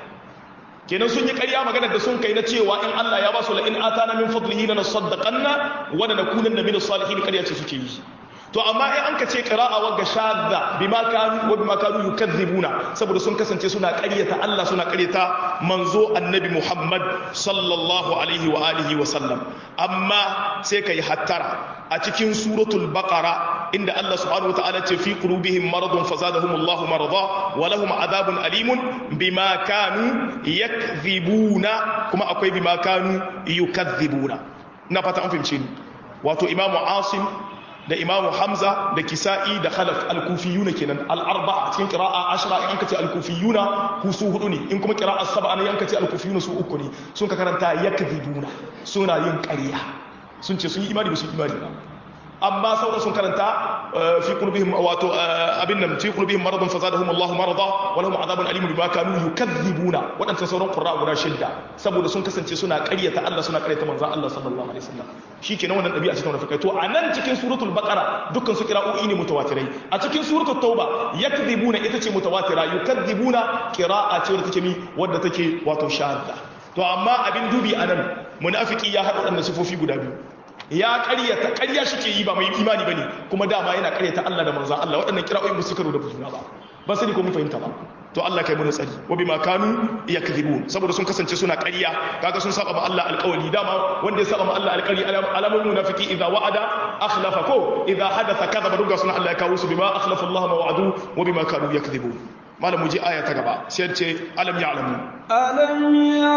kenan sun yi ƙarya maganar da sun kai na cewa in Allah ya ba su la'in atana min fadlihi lana saddaqanna wa lanakunanna min as-salihin ƙarya ce suke yi to amma in an ka ce qira'a wa gashadda bima kanu wa bima kanu yukadzibuna saboda sun kasance suna ƙaryata Allah suna ƙaryata manzo annabi Muhammad sallallahu alaihi wa alihi wa sallam amma sai kai hattara a cikin suratul baqara inda Allah subhanahu wataala ce fi qulubihim maradun fazadahum Allah marada wa lahum adhabun alimun bima kanu yakdhibuna kuma akwai bima kanu yukadzibuna na fata an fahimce ni wato imamu asim da imamu hamza da kisa'i da khalaf al-kufiyuna kenan al-arba'a cikin qira'a ashra in kace al-kufiyuna ku su hudu ne in kuma qira'a sab'a ne in kace al-kufiyuna su uku ne sun ka karanta yakdhibuna suna yin ƙarya sun ce sun yi imani ba su imani ba amma sauran sun karanta fi qulubihim wato abin nan fi qulubihim maradun fazadahum Allah marada wa lahum adhabun alim bima kanu yukadhibuna wadannan sauran qurra guda shidda saboda sun kasance suna ƙaryata Allah suna ƙaryata manzon Allah sallallahu alaihi wasallam shikenan wannan dabi'a cikin munafikai to anan cikin suratul baqara dukkan su qira'o'i ne mutawatirai a cikin suratul tauba yakdhibuna ita ce mutawatira yukadhibuna qira'a ce wadda take mi wadda take wato shadda to amma abin dubi anan munafiki ya haɗa waɗannan sifofi guda biyu ya ƙaryata ƙarya shi ke yi ba mai imani ba ne kuma dama yana ƙaryata Allah da manzan Allah waɗannan kira'o'in ba su karo da juna ba ba sani ko mun fahimta ba to Allah kai mun tsari wa bima kanu yakdhibun saboda sun kasance suna ƙarya kaga sun saba ma Allah alƙawari dama wanda ya saba ma Allah alƙawari alamun munafiki idza wa'ada akhlafa ko idza hadatha kadhaba duka suna Allah ya kawo su bima akhlafa Allah ma wa'adu wa bima kanu yakdhibun malam mu ji aya ta gaba sai ce alam ya'lamu alam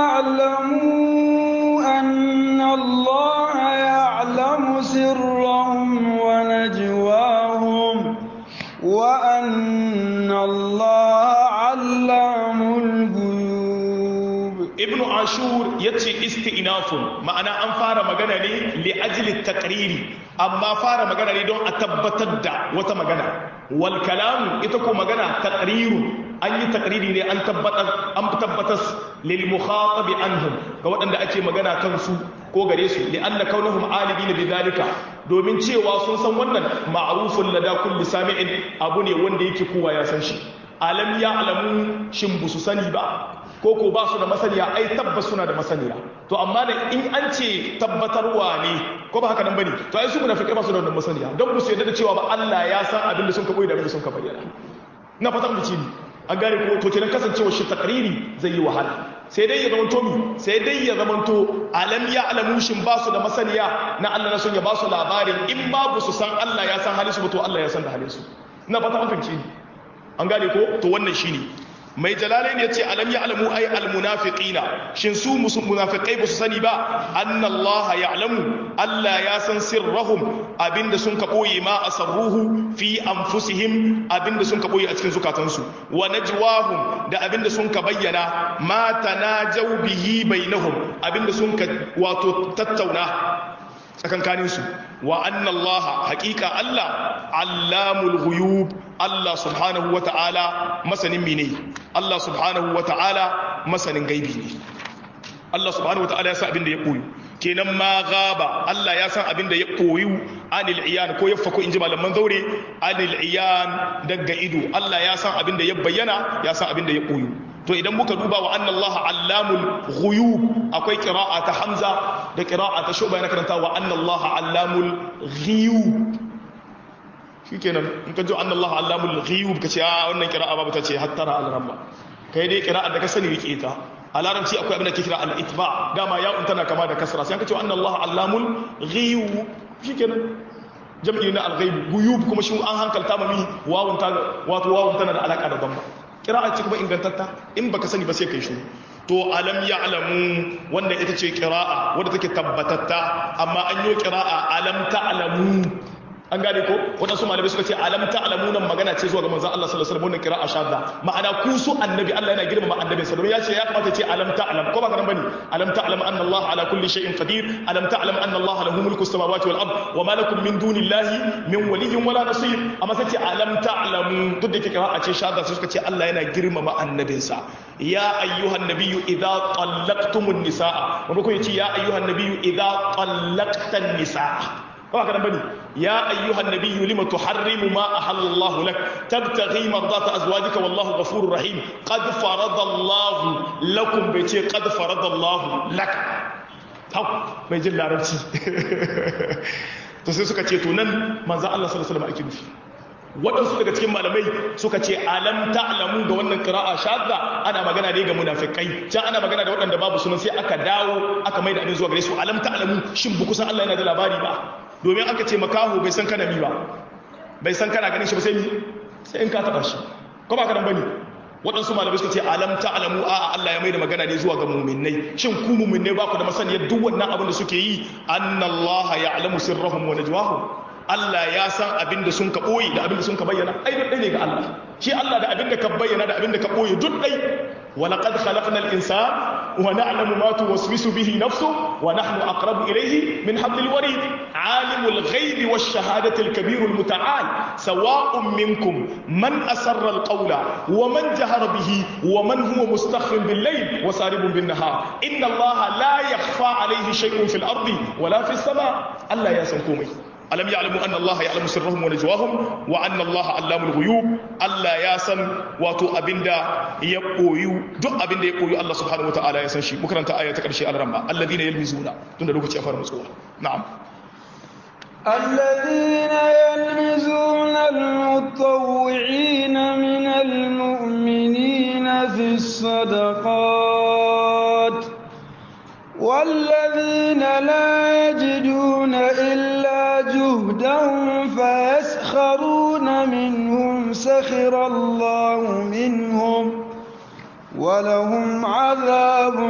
ya'lamu anna Allah ya'lamu sirrahum wa najwahum wa anna Allah 'allamul ghuyub ibnu ashur yace isti'nafun ma'ana an fara magana ne li ajli taqriri amma fara magana ne don a tabbatar da wata magana wal kalamu ita ko magana taqriru an yi taqriri ne an tabbatar an tabbatas lil mukhatabi anhum ga waɗanda ake magana kan su ko gare su li anna kaunahum alibina bidhalika domin cewa sun san wannan ma'rufun lada kulli sami'in abu ne wanda yake kowa ya san shi alam ya alamu shin busu sani ba ko ko ba su da masaniya ai tabbas suna da masaniya to amma da in an ce tabbatarwa ne ko ba haka nan bane to ai su munafikai ba su da wannan masaniya don mu su yarda da cewa ba Allah ya san abin da sun ka koyi da abin da sun ka bayyana na fatan mu ci an gane ko to kenan kasancewa shi takriri zai yi wahala sai dai ya zamanto mi sai dai ya zamanto alam ya alamu shin ba su da masaniya na Allah na son ya ba su labarin in babu su san Allah ya san halin su ba to Allah ya san da halin su na fata an fahimci an gane ko to wannan shine mai jalalai ne ce alam ya alamu ai almunafiqina shin su munafiqai ba su sani ba annallaha ya'lamu Allah ya san sirrahum abinda sun ka boye ma asarruhu fi anfusihim abinda sun ka boye a cikin zukatansu wa najwahum da abinda sun ka bayyana ma tanajaw bihi bainahum abinda sun ka wato tattauna tsakankaninsu wa anna Allah haƙiƙa Allah allamul ghuyub Allah subhanahu wa ta'ala masanin mine Allah subhanahu wa ta'ala masanin gaibi ne Allah subhanahu wa ta'ala ya san abin da ya koyu kenan ma gaba Allah ya san abin da ya koyu anil iyan ko ya fako inji malaman zaure anil iyan daga ido Allah ya san abin da ya bayyana ya san abin da ya koyu to idan muka duba wa anna Allah allamul ghuyub akwai qira'a ta Hamza da qira'a ta Shu'ba yana karanta wa anna Allah allamul ghuyub shikenan in ka ji anna Allah allamul ghuyub kace a wannan qira'a babu ta ce hattara al-rabba kai dai qira'a da ka sani rike ta a larabci akwai abin da ke kira al-itba dama ya tana kama da kasra sai ka ce anna Allah allamul ghuyub shikenan jam'i na al-ghaib ghuyub kuma shi an hankalta mami wawun ta wato wawun tana da alaka da damba kira'a ce kuma ingantatta in baka sani ba sai kai shiru to alam ya'lamu wanda ita ce kira'a wadda take tabbatatta amma an yi kira'a alam ta'lamu an gane ko waɗansu malamai suka ce alam ta'lamu nan magana ce zuwa ga manzon Allah sallallahu alaihi wasallam wannan kira'a shadda ma'ana ku su annabi Allah yana girmama annabin sa domin ya ce ya kamata ce alam ta'lam ko ba ka nan bane alam ta'lam anna Allah ala kulli shay'in qadir alam ta'lam anna Allah lahu mulku samawati wal ard wa ma lakum min dunillahi min waliyyin wala nasir amma sai ce alam ta'lamu duk da kira'a ce shadda sai suka ce Allah yana girmama annabin sa ya ayyuhan nabiyyu idza tallaqtumun nisaa wanda ko yace ya ayyuhan nabiyyu idza tallaqtan nisaa ba haka nan bane ya ayyuhan nabiyyu lima tuharrimu ma ahallallahu lak tabtaghi mardata azwajika wallahu ghafurur rahim qad faradallahu lakum bai ce qad faradallahu lak hau mai jin larabci to sai suka ce to nan manzo Allah sallallahu alaihi wasallam ake nufi waɗansu daga cikin malamai suka ce alam ta'lamu ga wannan qira'a shadda ana magana ne ga munafikai can ana magana da waɗanda babu sunan sai aka dawo aka maida abin zuwa gare su alam ta'lamu shin bu kusan Allah yana da labari ba domin aka ce makaho bai san kana mi ba bai san kana ganin shi ba sai mi sai in ka taba shi ko ba ka dan bane waɗansu malamai suka ce alam ta'lamu a Allah ya maida magana ne zuwa ga mu'minnai shin ku mu'minnai ba ku da masaniyar duk wannan abin da suke yi annallaha ya'lamu sirrahum wa najwahum Allah ya san abin da sun ka ɓoye da abin da sun ka bayyana ai duk ɗai ne ga Allah shi Allah da abin da ka bayyana da abin da ka ɓoye duk ɗai wa laqad khalaqnal insana wa na'lamu ma tuwaswisu bihi nafsu wa nahnu aqrabu ilayhi min hablil warid alimul ghaibi wash shahadati al kabir al muta'al sawa'un minkum man asarra al qawla wa man jahara bihi wa man huwa mustakhfin bil layl wa saribun bin nahar inna Allah la yakhfa alayhi shay'un fil ardi wala fis sama Allah ya san komai alam ya'lamu anna Allah ya'lamu sirrahum wa najwahum wa anna Allah allamul ghuyub Allah ya san wato abinda ya koyu duk abinda ya koyu Allah subhanahu wataala ya san shi mukaranta aya ta karshe al-ramma alladhina yalmizuna tunda lokaci ya fara mutsuwa na'am الذين يلمزون المطوعين من المؤمنين في الصدقات والذين لا يجدون إلا جهدهم فيسخرون منهم سخر الله منهم ولهم عذاب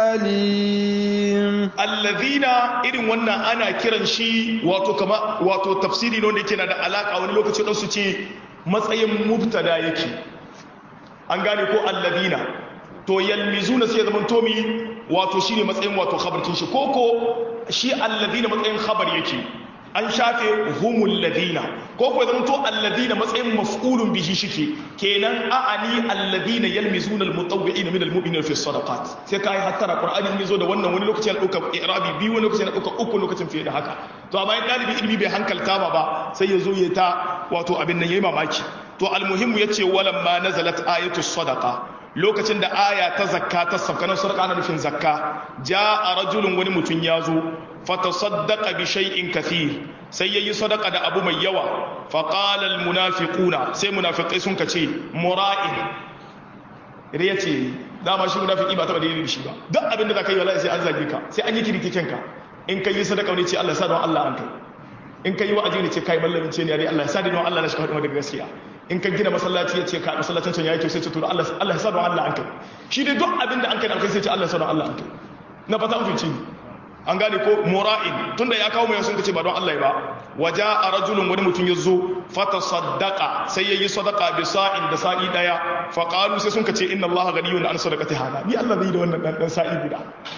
أليم الذين irin wannan ana kiran shi wato kama wato tafsiri ne wanda yake na da alaka wani lokaci dan su ce matsayin mubtada yake an gane ko alladina to yalmizuna sai ya zama tomi wato shine matsayin wato khabarkin shi koko shi alladina matsayin khabar yake an shafe humul ladina koko ya zama to alladina matsayin maf'ulun bihi shike kenan a'ani alladina yalmizuna almutawwi'ina min almu'minina fi sadaqat sai kai hattara qur'ani in yazo da wannan wani lokaci ya dauka i'rabi bi wani lokaci ya dauka uku lokacin fiye da haka to amma in dalibi ilmi bai hankalta ba ba sai yazo ya ta wato abin nan yayi mamaki to almuhimmu yace walamma nazalat ayatu sadaqa lokacin da aya ta zakka ta saukanar sadaka ana nufin zakka a rajulun wani mutum ya zo fatasaddaqa bi shay'in kathir sai yayi sadaka da abu mai yawa fa qala al munafiquna sai munafiqai sun kace mura'in riya ce dama shi munafiki ba taba da yin shi ba duk abin da zaka yi wallahi sai an zage ka sai an yi kirkiken ka in kai yi sadaka ne ce Allah ya sa don Allah an kai in kai wa'azi ne ce kai mallamin ce ne Allah ya sa don Allah na shi faɗi daga gaskiya in ka gina masallaci ya ce ka masallacin can ya yi kyau sai ce to Allah Allah ya sa don Allah an kai shi dai duk abin da an kai da kai sai ce Allah ya sa don Allah an kai na fata an fice an gane ko mura'in tunda ya kawo mai sun kace ba don Allah ba waja a rajulun wani mutum ya zo fata sadaka sai ya yi sadaka bi sa'in da sa'i daya fa qalu sai sun kace inna Allah ghaniyun an sadaqati hada ni Allah zai da wannan dan sa'i guda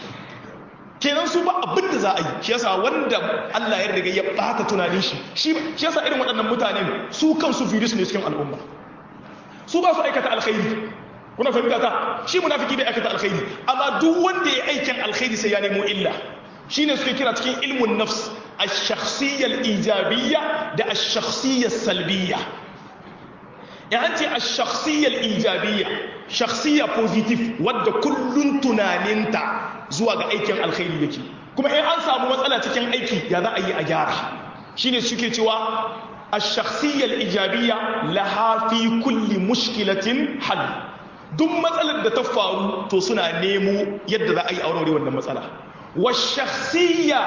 kenan su ba abin da za a yi shi yasa wanda Allah ya riga ya bata tunanin shi shi yasa irin waɗannan mutanen su kansu virus ne cikin al'umma su ba su aikata alkhairi kuna fahimta ta shi munafiki bai aikata alkhairi amma duk wanda ya aikin alkhairi sai ya nemo illa shine suke kira cikin ilmun nafs ash-shakhsiyya al-ijabiyya da ash-shakhsiyya salbiyya ya an ce ash-shakhsiyya al-ijabiyya shakhsiyya positive wadda kullun tunaninta zuwa ga aikin alkhairi yake kuma in an samu matsala cikin aiki ya za a yi a gyara shine suke cewa ash-shakhsiyya al-ijabiyya laha fi kulli mushkilatin hal duk matsalar da ta faru to suna nemo yadda za a yi aure wannan matsala wa shakhsiyya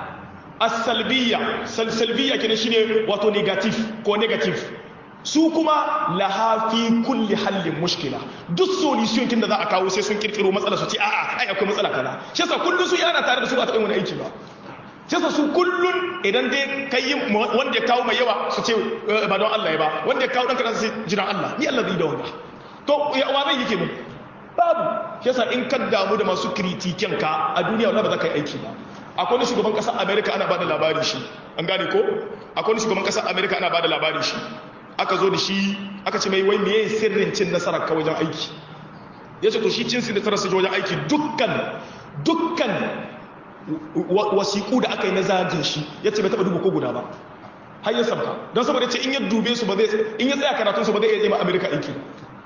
as-salbiyya salbiyya kenan shine wato negative ko negative su kuma laha fi kulli hallin mushkila duk solution kin da za a kawo sai sun kirkiro matsala su ce a'a ai akwai matsala kaza shi yasa kullun su yana tare da su ba ta yin wani aiki ba shi yasa su kullun idan dai kai wanda ya kawo mai yawa su ce ba don Allah ya ba wanda ya kawo dan kaza sai jiran Allah ni Allah zai da wanda to wa zai yake mu babu shi yasa in ka damu da masu kritiken ka a duniya wala ba za ka yi aiki ba akwai wani shugaban kasar America ana bada labari shi an gane ko akwai wani shugaban kasar America ana bada labari shi aka zo da shi aka ce mai wai meye sirrin cin nasarar ka wajen aiki ya ce to shi cin nasarar sa wajen aiki dukkan dukkan wasiƙu da aka yi na zagin shi ya ce bai taɓa dubu ko guda ba har ya sabka don saboda ce in ya dube su ba zai in ya tsaya karatun su ba zai iya je ma amerika aiki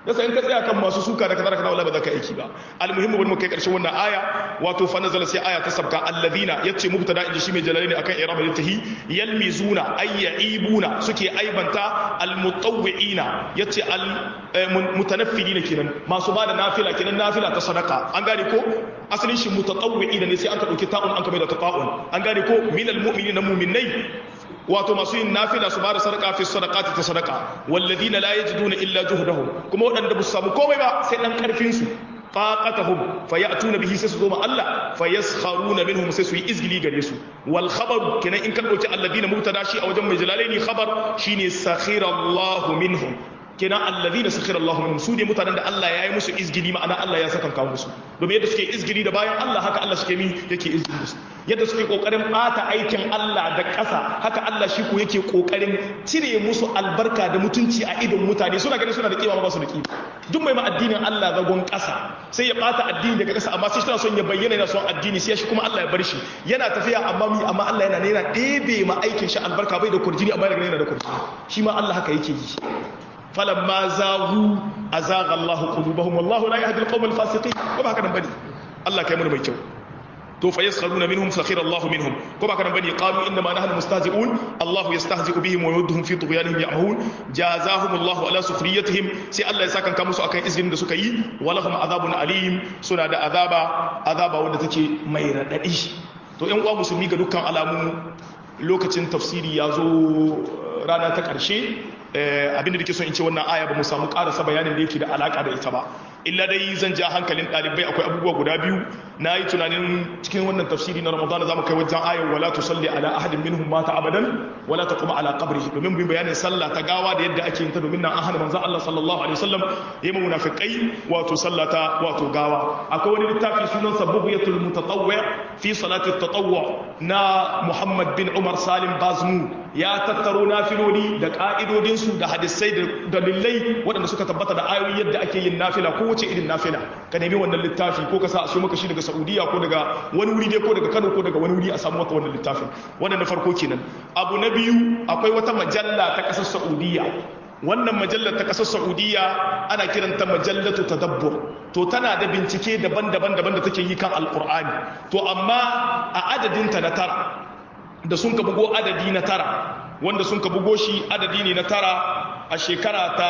yasa in ka tsaya kan masu suka da kaza da kaza wallahi ba za ka aiki ba almuhimmu bari mu kai karshen wannan aya wato fa nazala sai aya ta sabka alladhina yace mubtada inji shi mai jalalaini akan irama littahi yalmizuna ay yaibuna suke aibanta almutawwi'ina yace al mutanaffilina kenan masu bada nafila kenan nafila ta sadaka an gane ko asalin shi mutatawwi'ina ne sai an ka dauki ta'un an ka mai da ta'un an gane ko minal mu'minina mu'minai wato masu yin nafila su bada sadaka fi sadaqati ta sadaka walladina la yajiduna illa juhdahum kuma wadanda ba su samu komai ba sai dan karfin su faqatahum fayatuna bihi sai su zo ma Allah fayaskharuna minhum sai su yi izgili gare su wal khabar kenan in ka dauki alladina mubtada shi a wajen mai jalalaini khabar shine sakhira Allahu minhum kenan alladhina sakhira Allahu minhum su ne mutanen da Allah ya yi musu izgili ma'ana Allah ya saka kawo musu domin yadda suke izgili da bayan Allah haka Allah suke mi yake izgili musu yadda suke kokarin bata aikin Allah da ƙasa haka Allah shi ko yake kokarin cire musu albarka da mutunci a idon mutane suna ganin suna da kima ba su da kima duk mai ma addinin Allah zagon ƙasa sai ya bata addini daga ƙasa amma sai shi son ya bayyana yana son addini sai shi kuma Allah ya bar shi yana tafiya amma mi amma Allah yana yana ɗebe ma aikin shi albarka bai da kurjini amma yana da kurjini shi ma Allah haka yake yi falamma zahu azaga Allah qulubahum wallahu la yahdi al-qawm al-fasiqin ko ba haka nan bane Allah kai mu mai kyau to fa yaskharuna minhum sakhira Allah minhum ko ba haka nan bane qalu inna ma nahnu mustahzi'un Allah yastahzi'u bihim wa yudhum fi tughyanihim ya'mahun jazahum Allah ala sukhriyatihim sai Allah ya saka musu akan izinin da suka yi walahum azabun alim suna da azaba azaba wanda take mai radadi to ƴan uwa musulmi ga dukkan alamu lokacin tafsiri ya zo rana ta ƙarshe abinda da ke son in ce wannan aya ba mu samu karasa bayanin da yake da alaka da ita ba illa dai zan ja hankalin ɗalibai akwai abubuwa guda biyu na yi tunanin cikin wannan tafsiri na ramadana za mu kai wajen ayar wala tu salli ala ahadin minhum mata abadan wala ta kuma ala qabri domin bin bayanin sallah ta gawa da yadda ake yin ta domin nan an hana manzon Allah sallallahu alaihi wasallam yayi mu munafiqai wato sallata wato gawa akwai wani littafi sunan sabuhiyatul mutatawwi fi salati at-tatawwu na Muhammad bin Umar Salim Bazmu ya tattaro nafiloli da ka'idodinsu da hadisai da dalilai waɗanda suka tabbata da ayoyi yadda ake yin nafila ko wace irin nafila ka nemi wannan littafi ko ka sa a so maka shi daga Saudiya ko daga wani wuri dai ko daga Kano ko daga wani wuri a samu maka wannan littafin wannan na farko kenan abu na biyu akwai wata majalla ta ƙasar Saudiya wannan majallar ta ƙasar Saudiya ana kiranta majallatu tadabbur to tana da bincike daban-daban daban da take yi kan alqur'ani to amma a adadinta na tara da sun ka bugo adadi na tara wanda sun ka bugo shi adadi ne na tara a shekara ta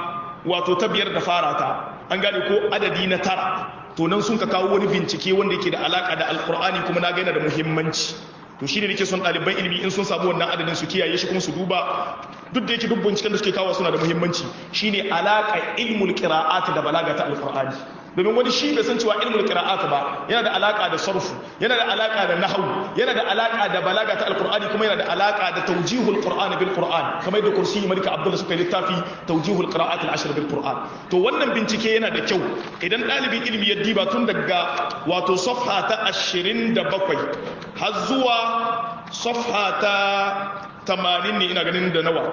wato ta biyar da fara ta an gane ko adadi na tara to nan sun ka kawo wani bincike wanda yake da alaka da alkur'ani kuma na gaina da muhimmanci to shi ne nake son ɗaliban ilimi in sun samu wannan adadin su kiyaye shi kuma su duba duk da yake duk binciken da suke kawo suna da muhimmanci shine alaka ilmul qira'at da balaga ta alkur'ani domin wani shi bai san cewa ilmul qira'at ba yana da alaka da sarfu yana da alaka da nahwu yana da alaka da balaga ta alqur'ani kuma yana da alaka da tawjihul qur'ani bil qur'an kamar da kursi malika abdullah suka littafi tawjihul qira'at al ashr bil qur'an to wannan bincike yana da kyau idan dalibin ilimi ya diba tun daga wato safha ta 27 har zuwa safha ta 80 ne ina ganin da nawa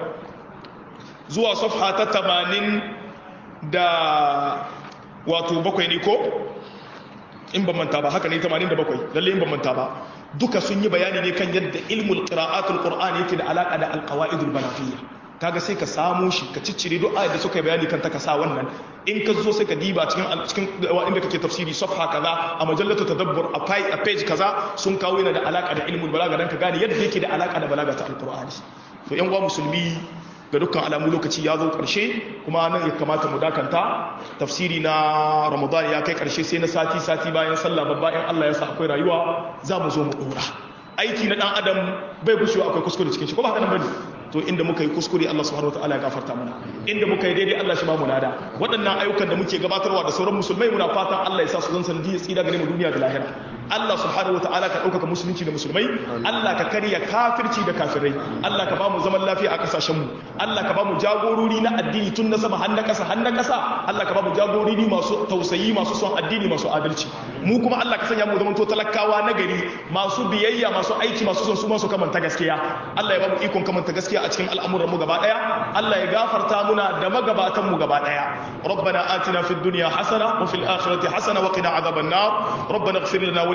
zuwa safha ta 80 da wato bakwai ne ko in ban manta ba haka ne 87 lalle in ban manta ba duka sun yi bayani ne kan yadda ilmul qira'atul qur'ani yake da alaka da alqawaidul balafiyya kaga sai ka samu shi ka ciccire duk ayat da suka yi bayani kan ta ka sa wannan in ka zo sai ka diba cikin cikin inda kake tafsiri safha kaza a majallatu tadabbur a page a page kaza sun kawo yana da alaka da ilmul balaga dan ka gane yadda yake da alaka da balaga ta alqur'ani to yan uwa musulmi ga dukkan alamu lokaci ya zo ƙarshe kuma nan ya kamata mu dakanta tafsiri na ramadan ya kai ƙarshe sai na sati sati bayan sallah babba in Allah ya sa akwai rayuwa za mu zo mu ɗora aiki na ɗan adam bai gushewa akwai kuskure cikin shi ko ba haka nan bane to inda muka yi kuskure Allah subhanahu wataala ya gafarta mana inda muka yi daidai Allah shi ba mu lada waɗannan ayyukan da muke gabatarwa da sauran musulmai muna fatan Allah ya sa su zan sanadiyar tsira gare mu duniya da lahira Allah subhanahu wataala ka ɗaukaka musulunci da musulmai Allah ka karya kafirci da kafirai Allah ka ba mu zaman lafiya a ƙasashen mu Allah ka ba mu jagorori na addini tun na sama har na ƙasa har na ƙasa Allah ka ba mu jagorori masu tausayi masu son addini masu adalci mu kuma Allah ka sanya mu zaman to talakawa na gari masu biyayya masu aiki masu son su masu kamanta gaskiya Allah ya ba mu ikon kamanta gaskiya a cikin al'amuran mu gaba daya Allah ya gafarta muna da magabatan mu gaba daya ربنا آتنا في الدنيا حسنة وفي الآخرة حسنة وقنا عذاب النار ربنا اغفر لنا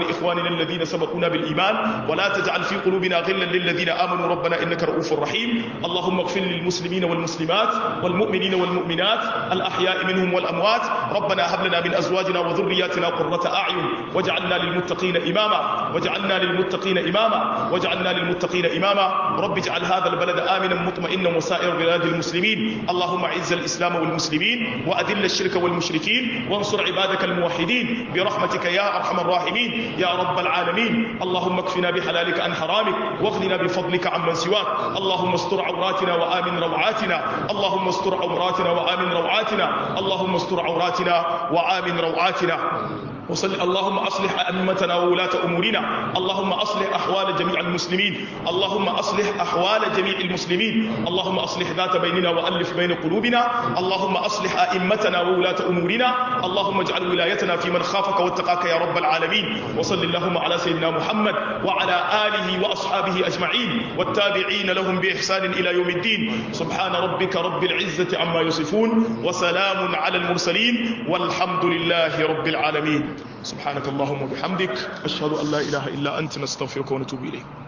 ولإخواننا الذين سبقونا بالإيمان ولا تجعل في قلوبنا غلا للذين آمنوا ربنا إنك رؤوف رحيم اللهم اغفر للمسلمين والمسلمات والمؤمنين والمؤمنات الأحياء منهم والأموات ربنا هب لنا من أزواجنا وذرياتنا قرة أعين واجعلنا للمتقين إماما واجعلنا للمتقين إماما واجعلنا للمتقين إماما رب اجعل هذا البلد آمنا مطمئنا وسائر بلاد المسلمين اللهم اعز الإسلام والمسلمين وأذل الشرك والمشركين وانصر عبادك الموحدين برحمتك يا أرحم الراحمين يا رب العالمين اللهم اكفنا بحلالك عن حرامك واغننا بفضلك عمن سواك اللهم استر عوراتنا وآمن روعاتنا اللهم استر عوراتنا وآمن روعاتنا اللهم استر عوراتنا وآمن روعاتنا وصل اللهم اصلح ائمتنا وولاة امورنا اللهم اصلح احوال جميع المسلمين اللهم اصلح احوال جميع المسلمين اللهم اصلح ذات بيننا والف بين قلوبنا اللهم اصلح ائمتنا وولاة امورنا اللهم اجعل ولايتنا في من خافك واتقاك يا رب العالمين وصل اللهم على سيدنا محمد وعلى اله واصحابه اجمعين والتابعين لهم باحسان الى يوم الدين سبحان ربك رب العزه عما يصفون وسلام على المرسلين والحمد لله رب العالمين سبحانك اللهم وبحمدك أشهد أن لا إله إلا أنت نستغفرك ونتوب إليك